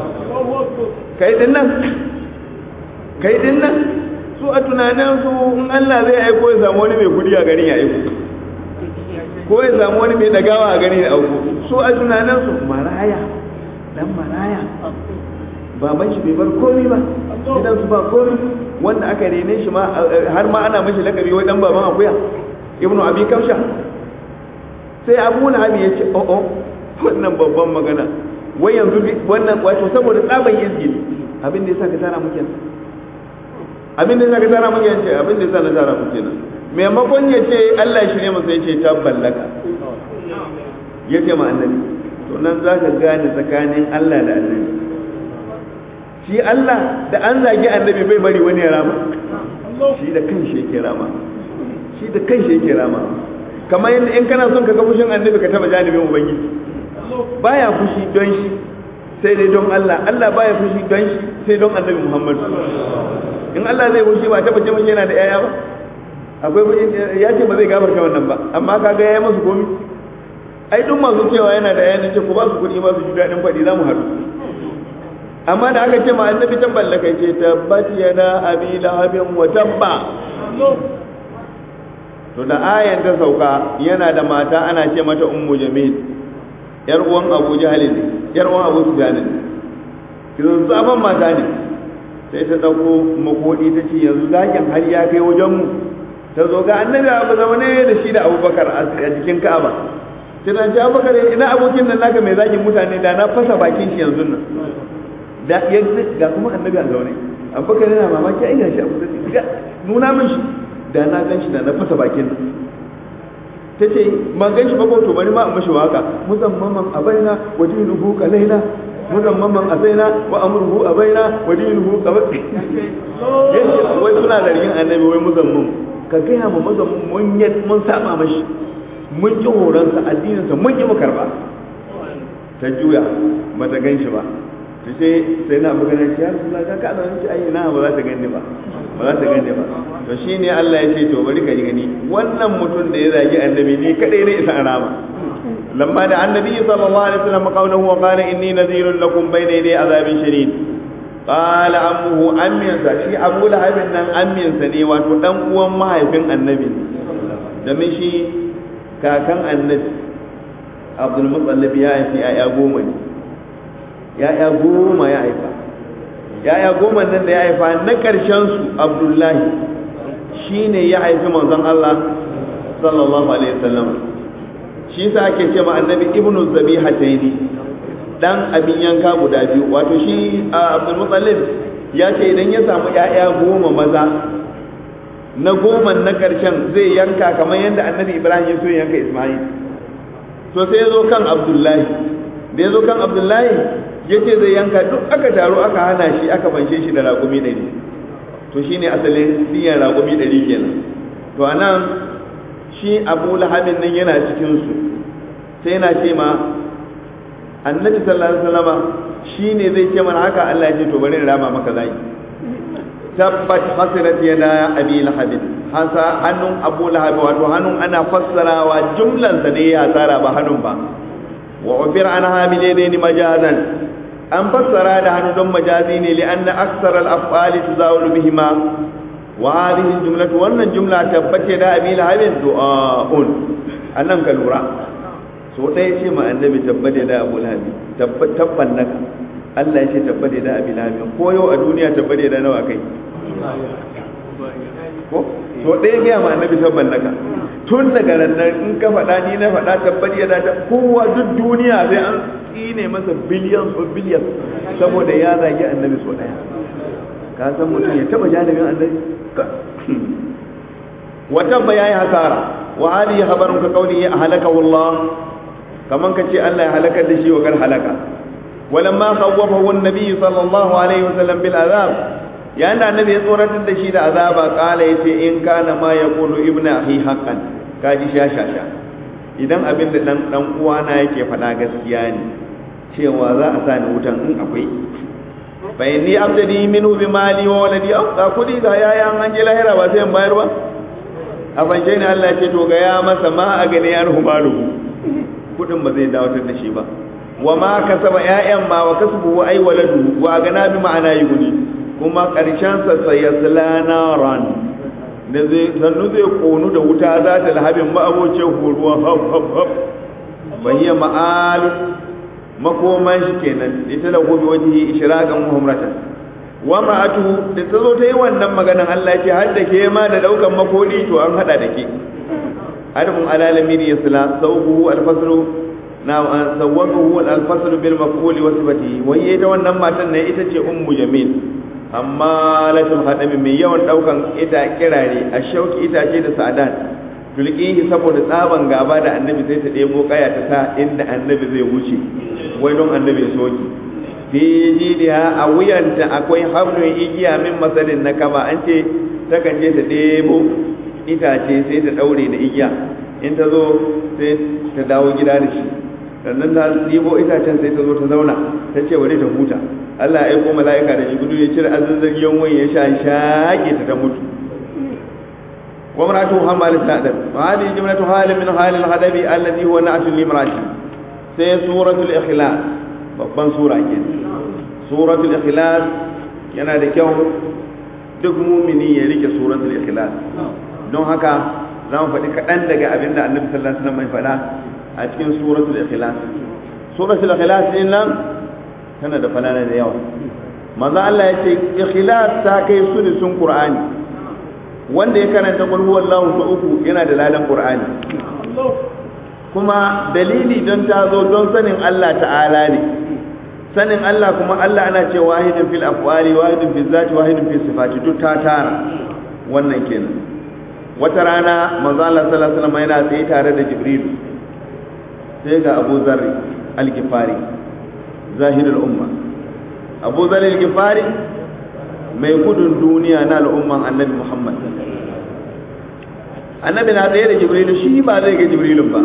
Speaker 1: kai din nan kai din nan su a tunanin su in Allah zai aiko ya samu wani mai kudi a garin ya aiko ko ya samu wani mai dagawa a garin ya auko su a tunanin su maraya dan maraya baban shi bai bar komai ba gidan su ba komai wanda aka rene shi ma har ma ana mashi lakabi wai dan baban akuya ibnu abi kamsha sai abu lahabi ya ce o'o wannan babban magana wai yanzu wannan wato saboda tsaban izgili abin da yasa ka tara muke abin da yasa ka tara muke ce abin da yasa na tara muke nan maimakon ya ce Allah shi ne masa ya ce tabballaka ya ce ma annabi to nan za ka gane tsakanin Allah da annabi shi Allah da an zagi annabi bai bari wani ya rama shi da kanshi yake rama shi da kanshi yake rama kamar yadda in kana son ka ga fushin annabi ka taba janibin ubangiji baya fushi don shi sai dai don Allah Allah baya fushi don shi sai don annabi Muhammad in Allah zai fushi ba taba ce mun yana da yaya ba akwai ya ce ba zai gafarta wannan ba amma kaga yayi musu komi ai duk masu cewa yana da yaya ce ku ba su kuɗi ba su ji daɗin faɗi za mu haɗu amma da aka ce ma annabi tabban laka ce tabbat yana abi lahabin wa tabba to da ayan ta sauka yana da mata ana ce mata ummu jamil yar uwan abu jahal ne yar uwan abu sufyan ne kiran zaban mata ne sai ta dauko makodi ta ce yanzu zakin har ya kai wajen mu ta zo ga annabi abu zaune da shi da abubakar a jikin ka'aba tana ji abubakar ina abokin nan naka mai zakin mutane da na fasa bakin shi yanzu nan da ga kuma annabi a zaune abubakar yana mamaki ai gashi abu da nuna min shi da na gan shi da na fasa bakin nan ta ce ma gan shi ba ko to bari ma in mashi waka muzammaman abaina wa dinuhu kalaina muzammaman abaina wa amruhu abaina wa dinuhu qabai yace wai suna zargin annabi wai muzamman ka gaya ma muzamman mun mun saba mashi mun ki horonsa addininsa mun ki mu karba ta juya ba ta gan shi ba ta ce sai na abu ganin ya rasu ka ka da wani ai na ba za ta gani ba ba za ta gani ba to shine Allah ya ce to bari ka gani wannan mutum da ya zagi annabi ni kadai ne isa rama lamma da annabi sallallahu alaihi wasallam qawluhu wa qala inni nadhirun lakum bayna yaday azabin shadid qala ammuhu amminsa shi abu lahabin nan amminsa ne wato dan uwan mahaifin annabi domin shi kakan annabi abdul mutsalib ya haifi ya'ya goma ne ya'ya goma ya haifa ya'ya goma nan da ya haifa na ƙarshen su abdullahi shine ya haifi manzon Allah sallallahu alaihi wasallam shi sa ake ce ma annabi ibnu zabihataini dan abin yanka guda biyu wato shi abdul mutsalib ya ce idan ya samu ya'ya goma maza na goma na ƙarshen zai yanka kamar yadda annabi ibrahim ya so yanka ismail to sai ya zo kan abdullahi da ya zo kan abdullahi ya ce zai yanka duk aka taru aka hana shi aka banshe shi da raƙumi ɗari to shi ne asalin diyan raƙumi ɗari kenan to a nan shi abu lahabin nan yana cikinsu sai yana ce ma annabi sallallahu alaihi wasallama shi ne zai ce mana haka allah ya ce to bari in rama maka zai tabbat hasirat yana abi lahabin hasa hannun abu lahab wato hannun ana fassarawa jumlan sa ne ya tsara ba hannun ba wa ubir an hamilaini majazan an fassara da hannu don majazi ne li anna aksar al af'ali tuzawulu bihima wa hadhihi jumlatu wannan jumla tabbace da abi lahabin du'aun annan ka lura so dai ce ma annabi tabbate da abu lahabi tabban naka Allah ya ce tabbate da abi lahabi ko yau a duniya tabbate da nawa kai ko to ɗaya gaya ma annabi tabban naka tun daga nan in ka faɗa ni na faɗa tabbat ya dace kowa duk duniya sai an tsine masa biliyan so biliyan saboda ya zagi annabi so ɗaya ka san mutum ya taɓa janibin annabi wa tabba yayi hasara wa hali habarun ka kauli ya halaka wallah kaman ka ce Allah ya halakar da shi wa kar halaka ولما خوفه النبي صلى الله عليه وسلم بالعذاب yayin da annabi ya tsoratar da shi da azaba kala yace in kana ma yaqulu ibnu ahi haqqan kaji shashasha idan abin da dan dan uwana yake faɗa gaskiya ne cewa za a sa ni wutan in akwai fa inni abdani minhu bi mali wa waladi aw ka kudi ga yaya an je lahira ba sai in bayar ba a fanje ne Allah ya ce to ga ya masa ma a gane an humaluhu kudin ba zai dawatar da shi ba wa ma kasaba ƴaƴan ma wa kasbu ay waladu wa gana bi ma'ana yuguni kuma ƙarshen sa sayasla naran da zai sannu zai konu da wuta za ta lahabin ma'abocin horuwa hab hab hab bahiya ma'al makoman shi kenan ita da gobe wajihi ishraqan muhamratan wa ma'atu da ta zo ta yi wannan maganan Allah ce har da ke ma da daukan makoli to an hada da ke harfin alalami yasla sawbuhu alfaslu na sawwaquhu al-fasl bil maf'ul wa sifatihi wai ita wannan matan ne ita ce ummu jamil amma latul hadami mai yawan daukan ita kirare a shauki itace da sa'adan tulqihi saboda tsaban gaba da annabi sai ta debo kaya ta sa inda annabi zai wuce wai don annabi soki fi jidiha a wuyanta akwai hablun igiya min masalin na kama an ce takan je ta debo itace sai ta daure da igiya in ta zo sai ta dawo gida da shi sannan ta ɗibo itacen sai ta zo ta zauna ta ce wani ta huta Allah ya aiko mala'ika da jibrilu ya cire azazzagiyar wani ya sha shaƙe ta ta mutu wa maratu hamal sa'dan wa hadhihi jumlatu halin min halil hadabi alladhi huwa na'tul limrati sai suratul ikhlas babban sura kenan suratul ikhlas yana da kyau duk mumini ya rike suratul ikhlas don haka za mu faɗi kaɗan daga abin da annabi sallallahu alaihi wasallam mai faɗa a cikin suratul ikhlas suratul ikhlas din nan tana da falala da yawa manzo Allah ya ce ikhlas ta kai sun qur'ani wanda ya karanta qul huwallahu ta uku yana da ladan qur'ani kuma dalili don ta zo don sanin Allah ta'ala ne sanin Allah kuma Allah ana ce wahidin fil afwali wahidin fil zati wahidin fil sifati duk ta tara wannan kenan wata rana manzo Allah sallallahu alaihi wasallam yana tsaye tare da Jibril sai ga Abu Zarri al-Ghifari zahirul umma Abu Zarri al-Ghifari mai gudun duniya na al'umman Annabi Muhammad Annabi na tsaye da Jibril shi ba zai ga Jibrilun ba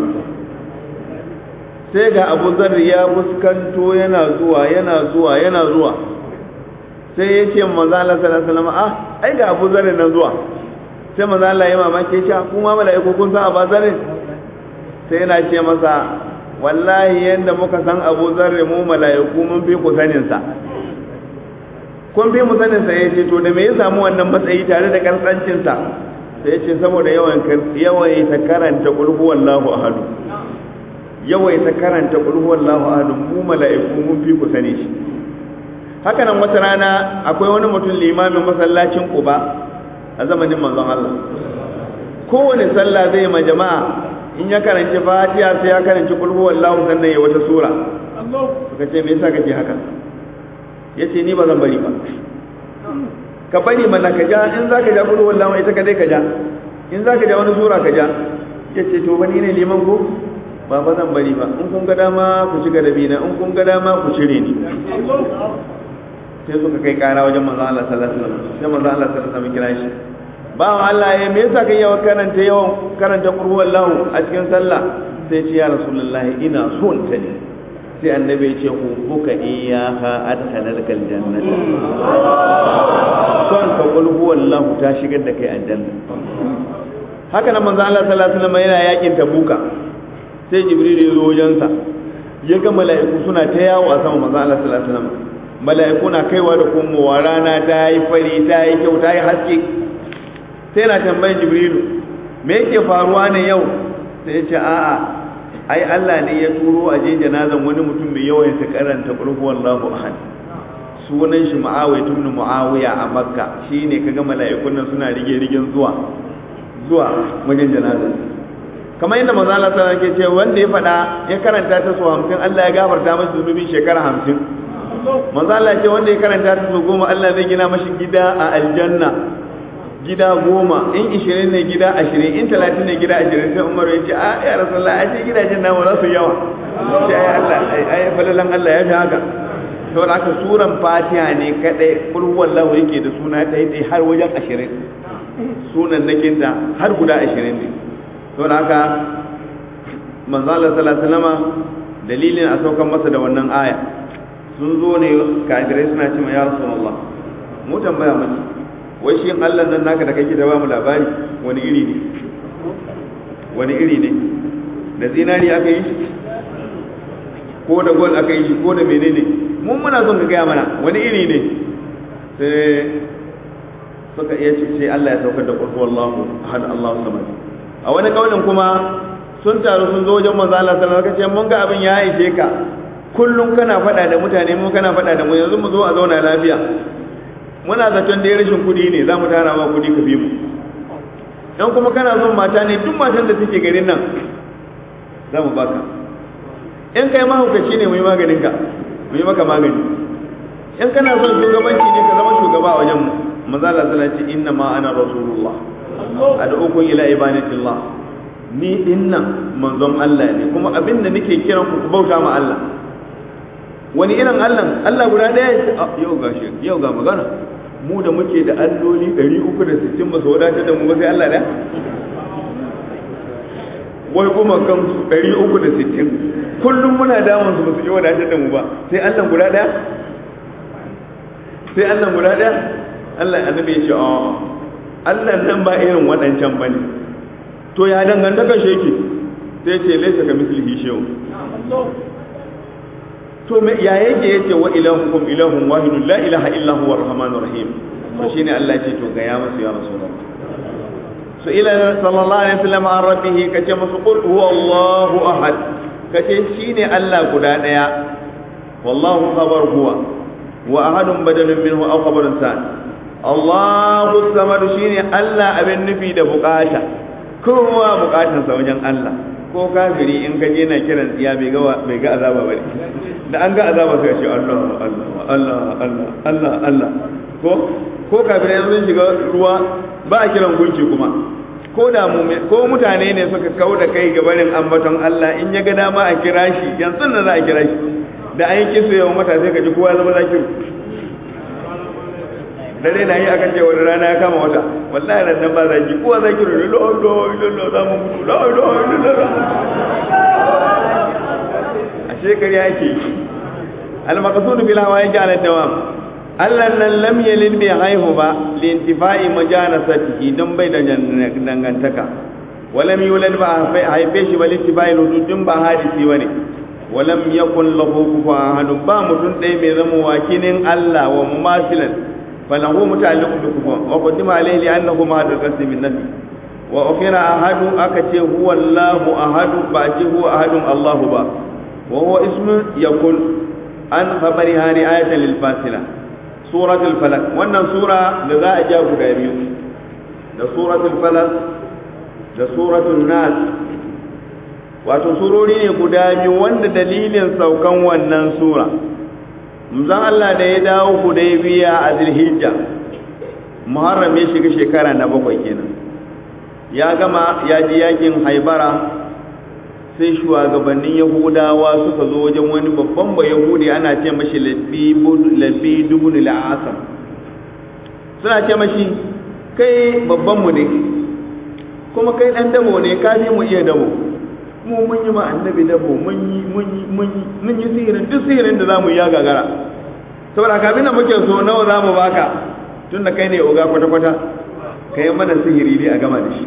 Speaker 1: sai ga Abu Zarri ya fuskanto yana zuwa yana zuwa yana zuwa sai ya ce manzo Allah sallallahu alaihi wasallam ah ai ga Abu Zarri nan zuwa sai manzo Allah ya mamake shi kuma mala'iku kun san Abu Zarri sai yana ce masa wallahi yanda muka san Abu Zarri mu mala'iku mun fi ku sanin sa kun fi mu sanin sa yace to da me ya samu wannan matsayi tare da karsancin sa sai yace saboda yawan yawan ta karanta qul huwallahu ahad yawan ta karanta qul huwallahu ahad mu mala'iku mun fi ku sani shi haka nan wata rana akwai wani mutum limamin masallacin Quba a zamanin manzon Allah kowane sallah zai ma jama'a in ya karanci fatiha sai ya karanci kul huwallahu sannan ya wata sura suka ce me yasa kake haka yace ni ba zan bari ba ka bari mana ka ja in zaka ja kul huwallahu ita ka dai ka ja in zaka ja wani sura ka ja yace to bani ne liman ko ba ba zan bari ba in kun ga dama ku ci gadabi na in kun ga dama ku cire ni sai suka kai kara wajen manzo Allah sallallahu alaihi wasallam sai manzo Allah sallallahu alaihi wasallam kira shi bawan Allah ya me yasa kai yawan karanta yawan karanta qur'an wallahu a cikin sallah sai ce ya rasulullahi ina son ta ne sai annabi ya ce ku buka iyaha adkhalaka aljanna son ka qul huwallahu ta shigar da kai aljanna haka nan manzo Allah sallallahu alaihi wasallam yana yakin tabuka sai jibril ya zo wajensa ya ga mala'iku suna ta yawo a sama manzo Allah sallallahu alaihi wasallam mala'iku na kaiwa da komowa rana ta yi fari ta yi kyau ta yi haske sai na tambayin jibrilu me yake faruwa ne yau sai ya ce a'a ai Allah ne ya turo a je janazan wani mutum mai yawan ta karanta qul huwallahu ahad sunan shi Muawiya ibn Muawiya a Makka shine kaga mala'ikun nan suna rige rigen zuwa zuwa wajen janazan kamar yadda manzo Allah sallallahu alaihi wasallam ke ce wanda ya fada ya karanta ta su 50 Allah ya gafarta masa zunubin shekara 50 manzo Allah ce wanda ya karanta ta su goma Allah zai gina mashi gida a aljanna gida goma in ishirin ne gida ashirin in talatin ne gida ashirin sai umaru ya ce a ya rasulullah a ce gidajen namu za su yawa sai ai Allah ai falalan Allah ya fi haka saboda haka suran fatiha ne kadai kul huwallahu yake da suna ta yi har wajen ashirin sunan nakin da har guda ashirin ne saboda haka manzo Allah sallallahu alaihi wasallama dalilin a saukan masa da wannan aya sun zo ne kafirai suna ce ma ya rasulullah mu tambaya mace wai shi Allah nan naka da kake da ba mu labari wani iri ne wani iri ne da zinari aka yi shi ko da gold aka yi shi ko da menene mun muna son ka gaya mana wani iri ne sai suka iya ce sai Allah ya saukar da qul huwallahu ahad Allahu samad a wani kaulin kuma sun taru sun zo wajen manzo Allah sallallahu alaihi wasallam mun ga abin ya aike ka kullum kana faɗa da mutane mu kana faɗa da mu yanzu mu zo a zauna lafiya muna zaton da rashin kuɗi ne za mu tara ma kuɗi ka bi mu dan kuma kana son mata ne duk matan da suke garin nan za mu baka in kai mahaukaci ne mu yi maganin ka mu yi maka magani in kana son shugabanci ne ka zama shugaba a wajen mu manzo Allah sallallahu alaihi wasallam inna ma ana rasulullah ad'ukum ila ibadatillah ni dinnan manzon Allah ne kuma abin da nake kiran ku ku bauta ma Allah wani irin Allah Allah guda ɗaya yau ga shi yau ga magana mu da muke da alloli 360 ba su wadatar da mu ba sai Allah da wai kuma kan 360 kullum muna damun su ba su yi wadatar da mu ba sai Allah guda ɗaya sai Allah guda ɗaya Allah annabi ya ce a Allah nan ba irin waɗancan bane to ya dangantaka shi yake sai ce laisa ka mislihi shehu to me ya yake yace wa ilahukum ilahun wahidun la ilaha illa huwa arrahmanur rahim to shine Allah ya ce to ga ya musu ya rasulullah so ila sallallahu alaihi wasallam an rabbihi kace musu qul huwa Allahu ahad kace shine Allah guda daya wallahu khabar huwa wa ahadun badalun minhu aw khabarun san Allahu samad shine Allah abin nufi da bukata kowa bukatun sa wajen Allah ko kafiri in ka je na kiran tsiya bai ga bai ga azaba bane da an ga azaba sai ce Allah Allah Allah Allah Allah Allah ko ko kafirai sun shiga ruwa ba a kiran gunki kuma ko da mu ko mutane ne suka kau da kai ga barin ambaton Allah in ya ga dama a kira shi yanzu da za a kira shi da an yi kisu yawan mata sai ka ji kowa zama zakiru dare na yi akan cewa rana ya kama wata wallahi ran nan ba zaki kowa zakiru ne lo lo lo lo za mu mutu lo lo lo lo a shekari yake al-maqsud bil hawa yaj'al ad-dawam Allah nan lam yalid bai haihu ba lintifa'i majanasatihi don bai da dangantaka walam yulad ba haife shi ba lintifa'i rududin ba hadisi bane walam yakun lahu kufuwan ahad ba mutum ɗaya mai zama wakilin Allah wa mumasilan falahu muta'alliqu bi kufuwan wa qaddima alayhi li annahu mahadul qasim min nafi wa ukhira ahadu aka ce huwa Allahu ahadu ba ce huwa ahadun Allahu ba wa huwa ismu yakun an khabariha ri'ayatan lil fasila suratul falak wannan sura da za a ja guda biyu da suratul falak da suratul nas wato surori ne guda biyu wanda dalilin saukan wannan sura manzon Allah da ya dawo Hudaybiya a Zulhijja Muharram ya shiga shekara na bakwai kenan ya gama ya ji yakin Haibara sai shugabannin yahudawa suka zo wajen wani babban ba yahudi ana ce mashi labbi dubun la'asam suna ce mashi kai babban mu ne kuma kai dan dabo ne ka mu iya dabo mu mun yi ma annabi dabo mun yi mun yi mun yi mun yi sihirin duk sihirin da zamu yi ya gagara saboda kafin da muke so nawa zamu baka tunda kai ne oga kwata kwata kai mana sihiri ne a gama da shi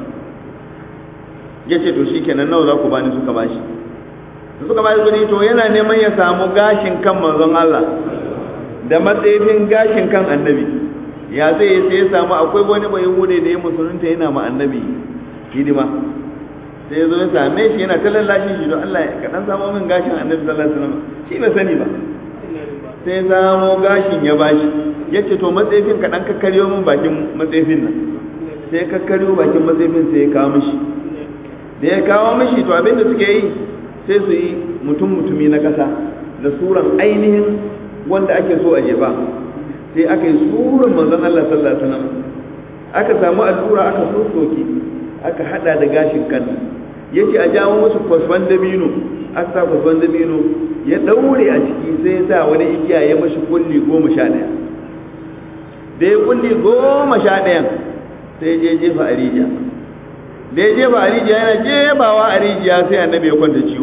Speaker 1: ya ce to shikenan nawa za ku bani suka bashi da suka bashi kuɗi to yana neman ya samu gashin kan manzon Allah da matsayin gashin kan annabi ya zai sai ya samu akwai wani bai hude da ya musulunta yana ma annabi hidima sai ya zo ya same shi yana ta lallashin shi don Allah ka dan samu min gashin annabi sallallahu alaihi wasallam shi bai sani ba sai ya samo gashin ya bashi ya ce to matsayin ka dan kakkaryo min bakin matsayin nan sai kakkaryo bakin matsayin sai ya kawo mishi da ya kawo mashi to abinda suke yi sai su yi mutum mutumi na ƙasa da suran ainihin wanda ake so a jefa sai aka yi suran manzon Allah sallallahu alaihi wasallam aka samu allura aka sosoke aka hada da gashin kan yace a jawo musu kwasfan dabino aka sa kwasfan dabino ya daure a ciki sai ya sa wani igiya ya mashi kulli goma sha ɗaya da ya kulli goma sha ɗayan sai je jefa a rijiya da ya jefa a rijiya yana jefawa a rijiya sai annabi ya kwanta ciwo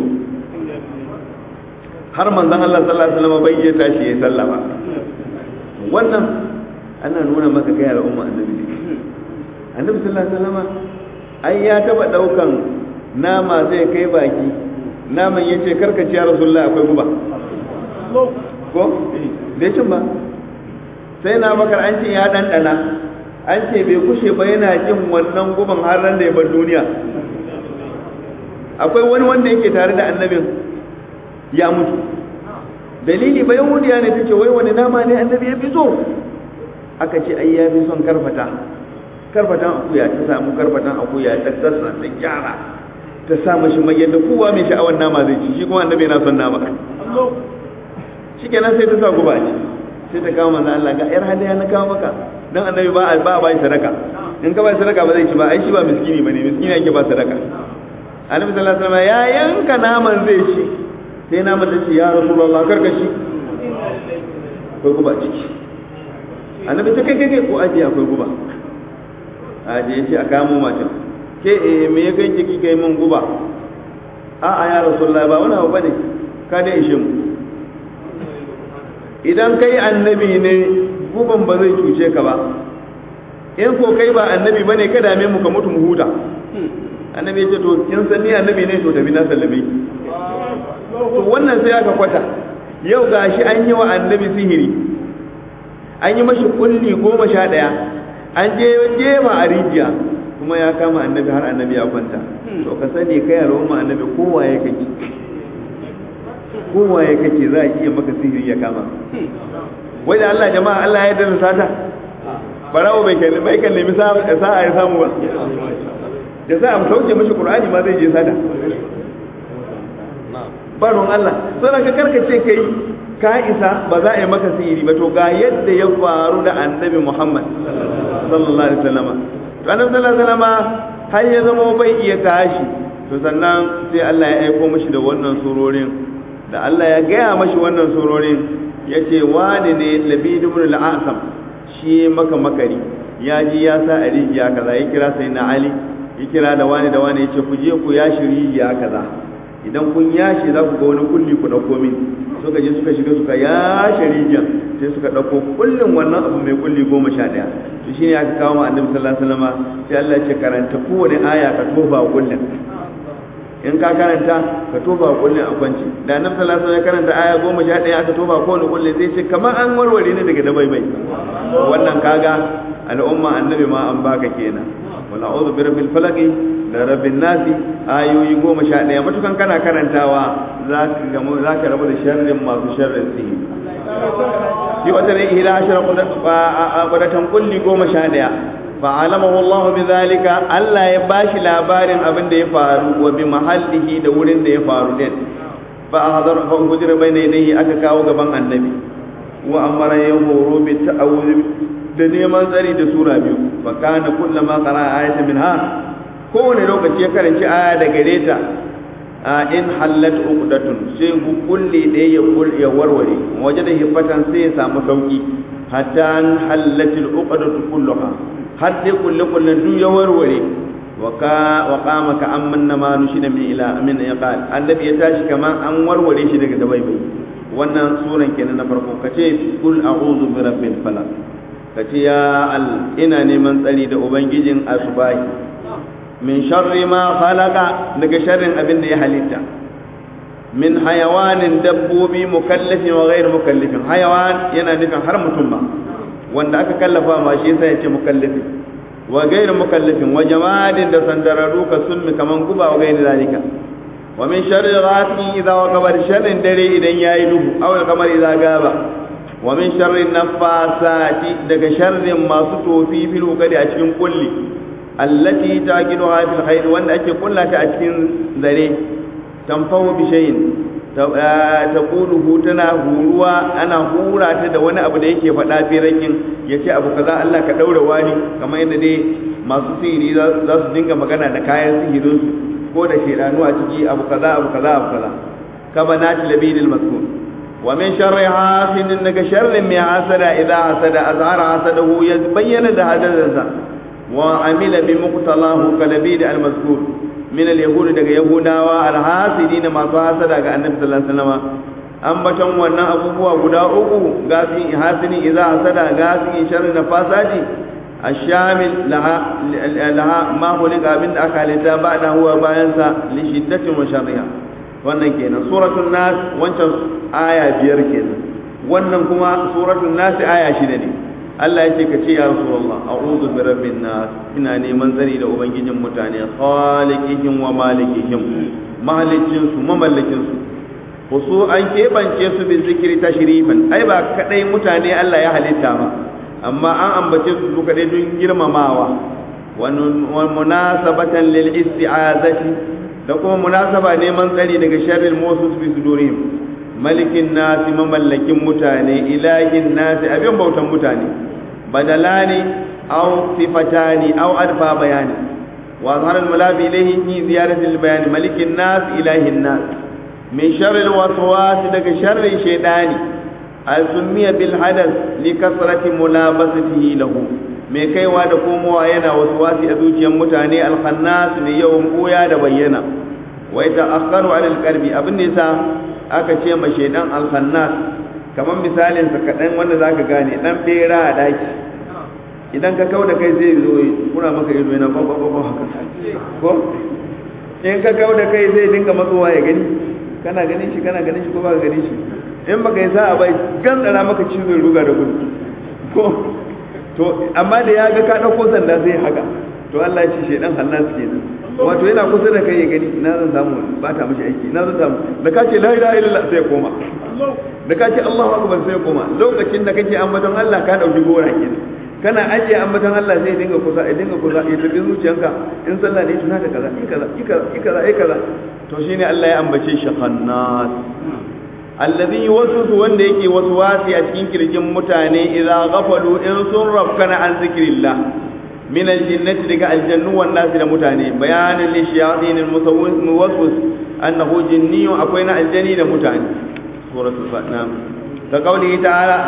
Speaker 1: har manzon Allah sallallahu alaihi wasallam bai iya tashi ya sallama wannan ana nuna maka kai al'umma annabi ne annabi sallallahu alaihi wasallam ai ya taba daukan nama zai kai baki naman yace karka ci ya rasulullah akwai guba ko bai cin ba sai na bakar an ce ya dandana an ce bai kushe ba yana jin wannan guban har ran da ya bar duniya akwai wani wanda yake tare da annabin ya mutu dalili ba yahudiya ne take wai wani nama ne annabi ya fi so aka ce ai ya fi son karfata karfatan akuya ta samu karfatan akuya ta tsatsa ta gyara ta sa mashi mai yadda kowa mai sha'awar nama zai ci shi kuma annabi yana son nama shikenan sai ta sa guba ce sai ta kawo manzo Allah ga yar hadaya na kawo maka dan annabi ba ba ba shi sadaka in ka ba sadaka ba zai ci ba ai shi ba miskini bane miskini yake ba sadaka annabi sallallahu alaihi wasallam ya yanka naman zai ci sai naman ta ce ya rasulullah karka shi akwai guba ciki annabi ta kai kai ko aje akwai guba aje ya ce a kamo macin ke eh me ya kai kiki kai mun guba a a ya rasulullah ba wani abu bane ka da ishe mu idan kai annabi ne guban ba zai cuce ka ba in ko kai ba annabi bane ka dame mu ka mutu mu huta annabi ya ce to kin san ni annabi ne to tafi na sallame to wannan sai aka kwata yau gashi an yi wa annabi sihiri an yi mashi kulli goma sha ɗaya an je jefa a rijiya kuma ya kama annabi har annabi ya kwanta to ka sani kai al'umma annabi kowa ya kake kowa ya kake za a iya maka sihiri ya kama wai da Allah jama'a Allah ya yarda sata barawo bai kalli bai kalli nemi sa'a ya samu ba da za a sauke mashi qur'ani ma zai je sata baron Allah sai ka karkace kai ka isa ba za a yi maka sihiri ba to ga yadda ya faru da annabi Muhammad sallallahu alaihi wasallam to annabi sallallahu alaihi wasallam har ya zama bai iya tashi to sannan sai Allah ya aiko mashi da wannan surorin da Allah ya gaya mashi wannan surorin ya ce wani ne labid ibn al-asam shi maka makari ya ji ya sa a rijiya kaza ya kira sai na ali ya kira da wani da wani ya ce ku je ku yashi rijiya kaza idan kun yashi za ku ga wani kulli ku dauko min suka je suka shiga suka yashi rijiya sai suka dauko kullin wannan abu mai kulli goma sha ɗaya to shine aka kawo ma annabi sallallahu alaihi wasallam sai Allah ya ce karanta kowane aya ka tofa kullin in ka karanta ka tofa kullin a kwanci da annabi sallallahu alaihi wasallam ya karanta aya goma sha ɗaya aka tofa kowane kullin zai ce kamar an warware ne daga dabai bai wannan kaga al'umma annabi ma an baka kenan wal a'udhu bi rabbil falaq da rabbin nasi ayoyi goma sha ɗaya matukan kana karantawa za ka gamu za ka rabu da sharrin masu sharrin sihiri shi wata ne ila ashara qudatan kulli goma sha ɗaya fa'alamahu Allah bi zalika Allah ya bashi labarin abin da ya faru wa bi mahallihi da wurin da ya faru din fa hadar fa hujra bayna yadayhi aka kawo gaban annabi wa amara ya horo bi ta'awuz da neman tsari da sura biyu fa kana kullama qara ayatan minha kowane lokaci ya karanci aya da gare ta in hallat uqdatun sai kulli ɗaya ya warware waje da hifatan sai ya samu sauki hatta an hallatil uqdatu kulluha har dai kulle kulle duk ya warware wa qama ka amman ma nushida min ila min iqal annabi ya tashi kaman an warware shi daga dabaibai wannan suran kenan na farko kace kul a'udhu bi rabbil falaq kace ya al ina neman tsari da ubangijin asbahi min sharri ma khalaqa daga sharrin abin da ya halitta min hayawanin dabbobi mukallafin wa ghairu mukallafin hayawan yana nufin har mutum ba wanda aka kallafa ma shi sai ya ce mukallafi wa gairu mukallafin wa jamadin da sandararu ka sunmi kaman guba wa gairu zalika wa min sharri ghasiqin idza waqaba sharrin dare idan yayi duhu aw al-qamar idza gaba wa min sharri nafasati daga sharrin masu tofi fil uqadi a cikin kulli allati taqiduha fil khair wanda ake kullata a cikin zare tanfahu bi shay'in taquluhu tana huruwa ana hura ta da wani abu da yake faɗa firakin yace abu kaza Allah ka daura wani kamar yadda dai masu sihiri za su dinga magana da kayan sihirin su ko da shedanu a ciki abu kaza abu kaza abu kaza kama nati labidil maskur wa min sharri hasidin daga sharrin mai hasada idza hasada azhara hasadahu ya bayyana da hadadansa wa amila bi muqtalahu kalabid al mazkur min al-yahudi daga yahudawa al-hasidin masu hasada ga annabi sallallahu alaihi wasallam ambaton wannan abubuwa guda uku gasin hasini idza hasada gasin sharri nafasati الشامل لها لها ما خلق abin da aka halitta ba da huwa bayan sa li shiddatin wa sharriha wannan kenan suratul nas wancan aya biyar kenan wannan kuma suratul nas aya shida ne Allah ya ce ka ce ya Rasulullah a'udhu bi rabbin nas ina neman tsari da ubangijin mutane khaliqihim wa malikihim mahalicin su mamallakin su wasu an keɓance su bin zikiri tashrifan ai ba kadai mutane Allah ya halitta ba amma an ambace su su kadai don girmamawa wa munasabatan lil isti'azati da kuma munasaba neman tsari daga sharril musus bi sudurihim malikin nasi mamallakin mutane ilahin nasi abin bautan mutane badalani aw sifatani aw adfa bayani wa zahara al-mulabi ilayhi fi ziyarati al-bayan malikin nas ilahin nas min sharri al-waswas daga sharri shaytani al-summiya bil hadath li kasrati mulabasatihi lahu mai kaiwa da komowa yana waswasi a zuciyar mutane al-khannas ne yawan koya da bayyana wa ita akharu ala al-qalbi abin da yasa aka ce ma shaidan alhannas kamar misalin sa kaɗan wanda za ka gane ɗan ɓera a ɗaki idan ka kau da kai zai zo kuna maka ido yana kwakwakwa haka ko in ka kau da kai zai dinga matsowa ya gani kana ganin shi kana ganin shi ko ba ka ganin shi in baka yi sa'a bai gantsara maka cizon ruga da gudu ko to amma da ya ga ka dauko sanda sai haka to Allah ya ce shedan hannas kenan wato yana kusa da kai ya gani ina zan samu ba ta mishi aiki ina zan samu da ka ce la ilaha illallah sai ya koma da ka ce Allahu akbar sai ya koma lokacin da kake ambaton Allah ka dauki gora kenan kana ajiye ambaton Allah sai ya dinga kusa ya dinga kusa ya tafi zuciyanka in sallah ne tuna da kaza kaza kaza kaza to shine Allah ya ambace shi khannas alladhi yuwaswisu wanda yake waswasi a cikin kirjin mutane idza ghafalu in sun rafkana an zikrillah min aljinnati daga aljannu wan nasi da mutane bayanin li shayatin almusawwis annahu jinniyun akwai na aljani da mutane suratul fatna ka kauli ta'ala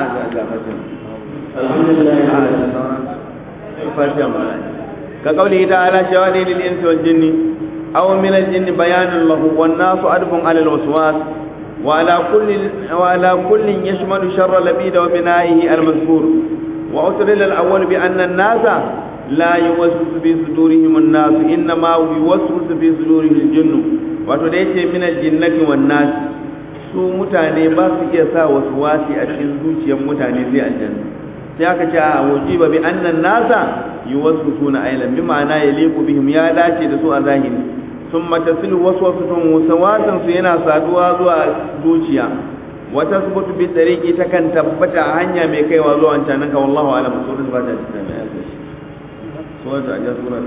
Speaker 1: ka kauli ta'ala shayatin lil insi wal jinni aw min aljinni bayanun lahu wan nasu adbun ala alwaswas وعلى كل وعلى كل يشمل شر لبيد وبنائه المذكور وأترل الأول بأن الناس لا يوسوس في صدورهم الناس إنما يوسوس في صدورهم الجن وتديت من الجنة والناس su mutane ba su iya sa wasu wasi a cikin zuciyar mutane sai aljanna sai aka ce a wajiba bi annan nasa yuwaswisuna ailan bi ma'ana yaliqu bihim ya dace da su a zahiri sun matasil waswasun wasawasan su yana saduwa zuwa zuciya wata subutu bi tariki ta kan tabbata a hanya mai kaiwa zuwa wancan nan ka wallahu alam surat ba ta cikin mai alƙa shi surat a ja surat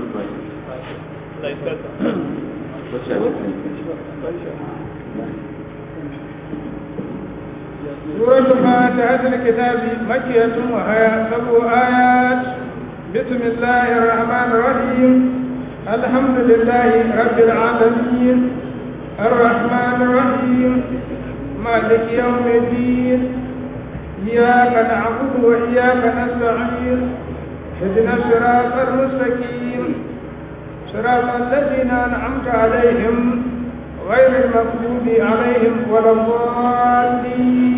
Speaker 1: ba
Speaker 3: سورة فاتحة الكتاب مكية وهي سبع آيات بسم الله الرحمن الرحيم الحمد لله رب العالمين الرحمن الرحيم مالك يوم الدين إياك نعبد وإياك نستعين اهدنا الصراط المستقيم صراط الذين أنعمت عليهم غير المغضوب عليهم ولا الضالين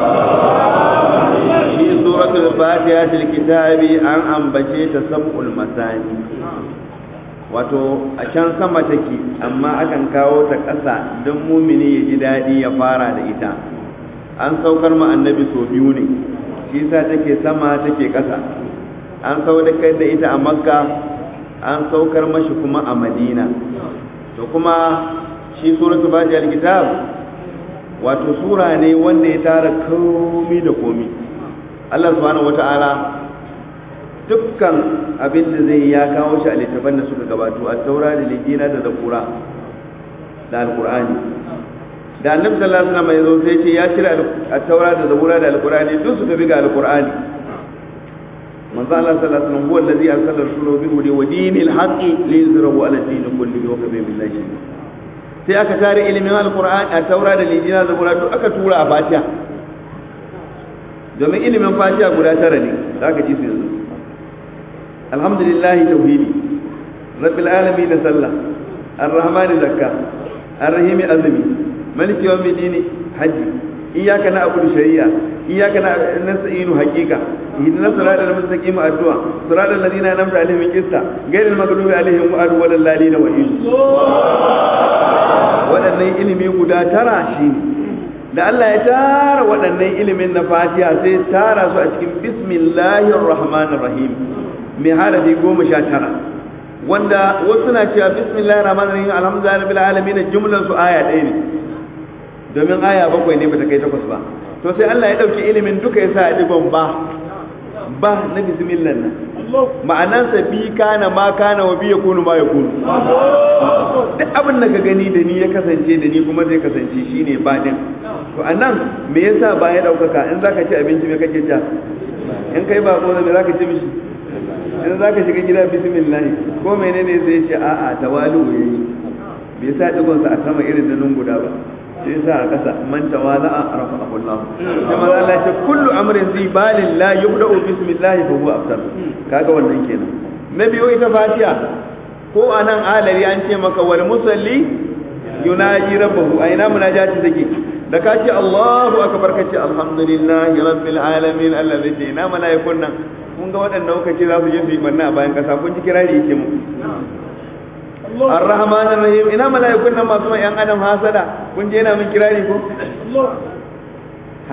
Speaker 1: في سورة الفاتحة الكتاب أن أنبشيت سبع المثاني wato a can sama take amma akan kawo ta ƙasa don mumini ya ji daɗi ya fara da ita an saukar ma annabi sau biyu ne shi sa take sama take ƙasa an saukar da ita a makka an saukar mashi kuma a madina to kuma shi suratu baji alkitab wato sura ne wanda ya tara komi da komi Allah subhanahu wata'ala dukkan abin da zai ya kawo shi a littafan da suka gabato a taura da lijina da zakura da alkur'ani da annabi sallallahu alaihi wasallam ya zo sai ce ya cire a taura da zabura da alkur'ani duk su tafi ga alkur'ani manzo Allah sallallahu alaihi wasallam huwa allazi arsala rasulahu bil huda wa dinil haqqi liyuzhirahu ala din kullihi wa kafa billahi sai aka tare ilimin alkur'ani a taura da lijina da zabura duk aka tura a fatiha domin ilimin fatiha guda tara ne zaka ji su yanzu alhamdulillah tauhidi rabbil alamin sallah arrahmani zakka arrahimi azmi maliki yawmid din haji iyyaka na'budu shari'a iyyaka nasta'inu haqiqa ihdina siratal mustaqim addu'a siratal ladina an'amta alaihim qista ghayril maghdubi alaihim waladdallin wa in waɗannan ilimi guda tara shi da Allah ya tara waɗannan ilimin na fatiha sai tara su a cikin bismillahir rahmanir rahim mai harafi goma sha tara wanda wasu na cewa bismillahir rahmanir rahim alhamdulillahi rabbil alamin jumlan su aya ɗaya ne domin aya bakwai ne bata kai takwas ba to sai Allah ya dauki ilimin duka yasa ya digon ba ba na bismillah nan ma'anansa bi kana ma kana wa bi yakunu ma yakunu duk abin da ka gani da ni ya kasance da ni kuma zai kasance shine ba din to anan me yasa ba ya daukaka in zaka ci abinci me kake ci in kai ba ko me zaka ci mishi in za ka shiga gida bismillah ko menene sai ce a'a tawalu yayi bai sa digon sa a sama irin da nun guda ba sai sa a kasa man tawala rafa'ahu Allah kuma Allah ya ce kullu amrin zi balin la yubda'u bismillah fa huwa afdal kaga wannan kenan na biyo ita fatiha ko anan alari an ce maka wal musalli yunaji rabbahu aina munajati take da ka ce Allahu akbar ka ce alhamdulillahi rabbil alamin allazi ce ina malaikun nan kun ga waɗanda kuka ce za su je su yi banna a bayan ƙasa kun ji kirari yake mu ar-rahman ar-rahim ina mala'ikun nan masu mai yan adam hasada kun je yana min kirari ko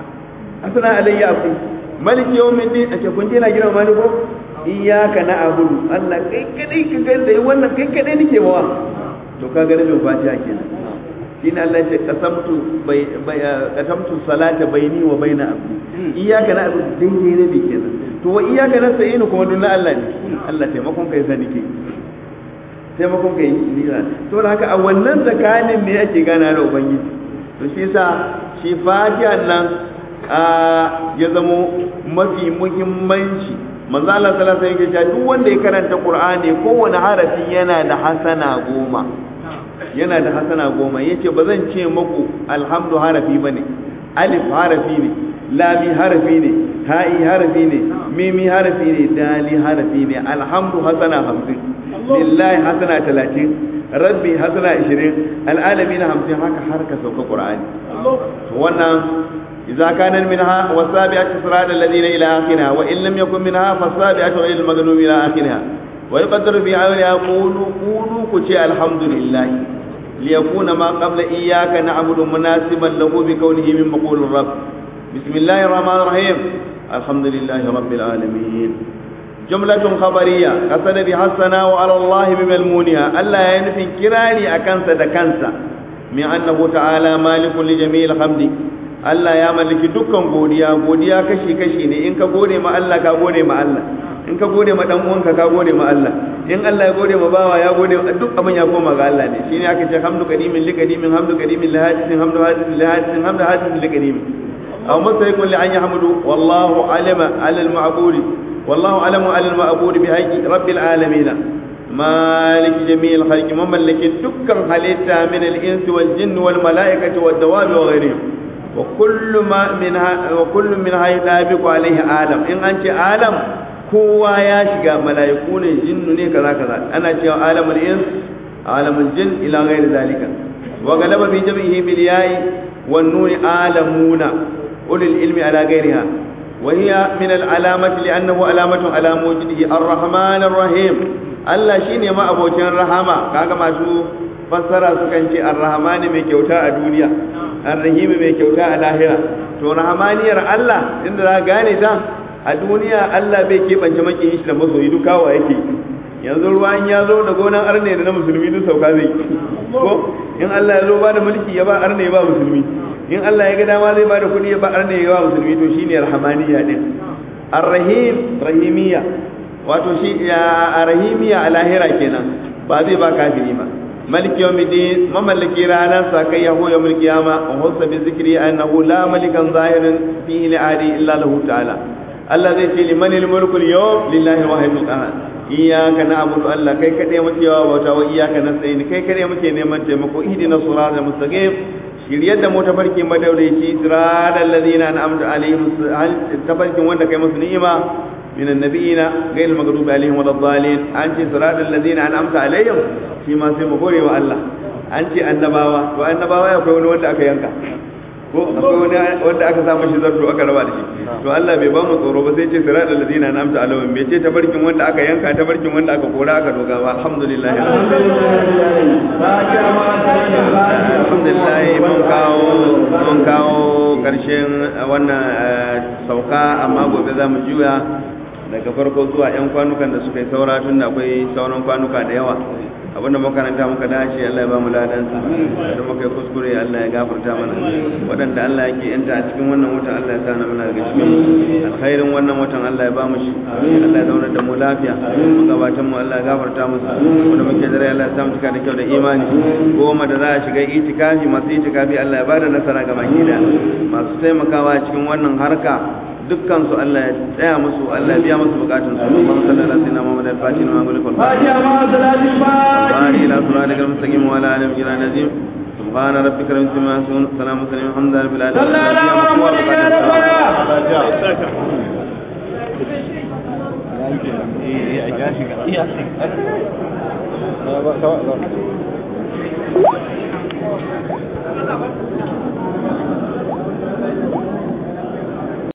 Speaker 1: asana alayya abdi maliki yawmiddin a ce kun je na girma mani ko iyyaka na'budu Allah kai kadai ka ga dai wannan kai kadai nake mawa to ka ga rabin fatiha kenan shine Allah ya ce qasamtu bai qasamtu salata baini wa baina abdi iyyaka na'budu daidai rabi kenan to wa iyyaka nasta'inu kuma dun na Allah ne Allah taimakon kai sani ke taimakon kai nira to da haka a wannan tsakanin ne ake gana da ubangiji to shi yasa shi fatiha nan ya zamo mafi muhimmanci manzo Allah sallallahu alaihi wasallam yake duk wanda ya karanta Qur'ani kowane harafi yana da hasana goma yana da hasana goma yace ba zan ce muku alhamdu harafi bane alif harafi ne lami harafi ne ha'i harafi ne mimi harafi ne dali harafi ne alhamdu hasana hamsin lillahi hasana talatin rabbi hasana ishirin al'alami na hamsin haka har ka sauka qur'ani wannan idza kana minha wasabi'atu sirata alladhina ila akhirha wa in lam yakun minha fasabi'atu ila al-maghdubi ila akhirha wa yuqaddaru fi awliya qulu qulu ku ce alhamdulillah liyakuna ma qabla iyyaka na'budu munasiban lahu bi kawnihi min maqul rabb bismillahir rahmanir rahim alhamdulillahi rabbil alamin جملة خبرية قصد بها الثناء على الله بملمونها ألا ينفي كراري أكنس دكنسا من أنه تعالى مالك لجميع الحمد Allah ya mallaki dukkan godiya godiya kashi kashi ne in ka gode ma Allah ka gode ma Allah in ka gode ma dan uwanka ka gode ma Allah in Allah ya gode ma bawa ya gode duk abin ya koma ga Allah ne shine aka ce hamdu qadimin li qadimin hamdu qadimin li hadisin hamdu hadisin li hadisin hamdu hadisin li qadimin aw mustaqil li an yahmudu wallahu alima ala al ma'budi wallahu alamu ala al ma'budi bi haqqi rabbil alamin مالك جميع الخلق مملك دكان حليتا من الإنس والجن والملائكة والدواب وغيرهم وكل ما منها وكل منها يطابق عليه عالم ان انت عالم kowa ya shiga mala'iku ne jinnu ne kaza kaza ana cewa alamul ins alamul jin ila ghairi zalika wa galaba fi jam'ihi bil ya'i wan nun alamuna ulil ilmi ala ghairiha wa hiya min al alamati li annahu alamatun ala mujidihi ar-rahman ar-rahim Allah shine ma abokin rahama kaga masu fassara sukan ce ar-rahman mai kyauta a duniya ar-rahim mai kyauta a lahira to rahmaniyar Allah inda za gane ta a duniya Allah bai keɓance makin shi da masoyi duk kawo yake yanzu ruwan ya zo da gonan arne da na musulmi duk sauka zai ko in Allah ya zo ba da mulki ya ba arne ba musulmi in Allah ya ga dama zai ba da kuɗi ya ba arne ya ba musulmi to shine rahmaniyya din ar-rahim rahimiyya wato shi ya rahimiyya a lahira kenan ba zai ba kafiri ba ملك يوم الدين مملك رانا ساكي هو يوم القيامة وخص بذكره أنه لا ملكا ظاهرا فيه لعادي إلا له تعالى الذي في لمن الملك اليوم لله واحد القهار إياك نعبد الله كي كده متيوا وتا وإياك نستعين كي كده متي نيمان تيمكو اهدنا الصراط المستقيم shiryar da mu tafarki madaudaici siratal ladina an'amta alaihim hal tafarkin wanda kai musu ni'ima من النبيين غير المغضوب عليهم ولا الضالين أنت صراط الذين أنعمت عليهم فيما سيما قولي والله أنت النباوة والنباوة يكون wanda aka yanka ko akwai wani wanda aka samu shi zarto aka raba da shi to Allah bai ba mu tsoro ba sai ce sirat alladina an'amta alaihim bai ce tabarkin wanda aka yanka tabarkin wanda aka kora aka doga ba alhamdulillah alhamdulillah mun kawo mun kawo karshen wannan sauka amma gobe za mu juya daga farko zuwa 'yan kwanukan da suka yi saura tun da akwai sauran kwanuka da yawa abinda makaranta muka dace Allah ya ba mu ladan sa da muka yi kuskure Allah ya gafarta mana waɗanda Allah yake yanta a cikin wannan watan Allah ya sana mana daga cikin alkhairin wannan watan Allah ya ba mu shi Allah ya zauna da mu lafiya magabatan mu Allah ya gafarta musu wanda muke dare Allah ya samu cika da kyau da imani goma da za a shiga itikafi masu itikafi Allah ya ba da nasara ga baki da masu taimakawa cikin wannan harka dukkan su Allah ya tsaya musu Allah ya biya musu bukatun su Allahumma salli ala sayyidina Muhammad al-Fatih wa amali kul
Speaker 2: Fatiha ma salatul
Speaker 1: Fatiha ila siratal mustaqim wa ala alihi wa nazim سبحان ربك رب العزة عما يصفون سلام على الحمد لله رب العالمين
Speaker 2: صلى على محمد يا ربنا
Speaker 3: Thank you.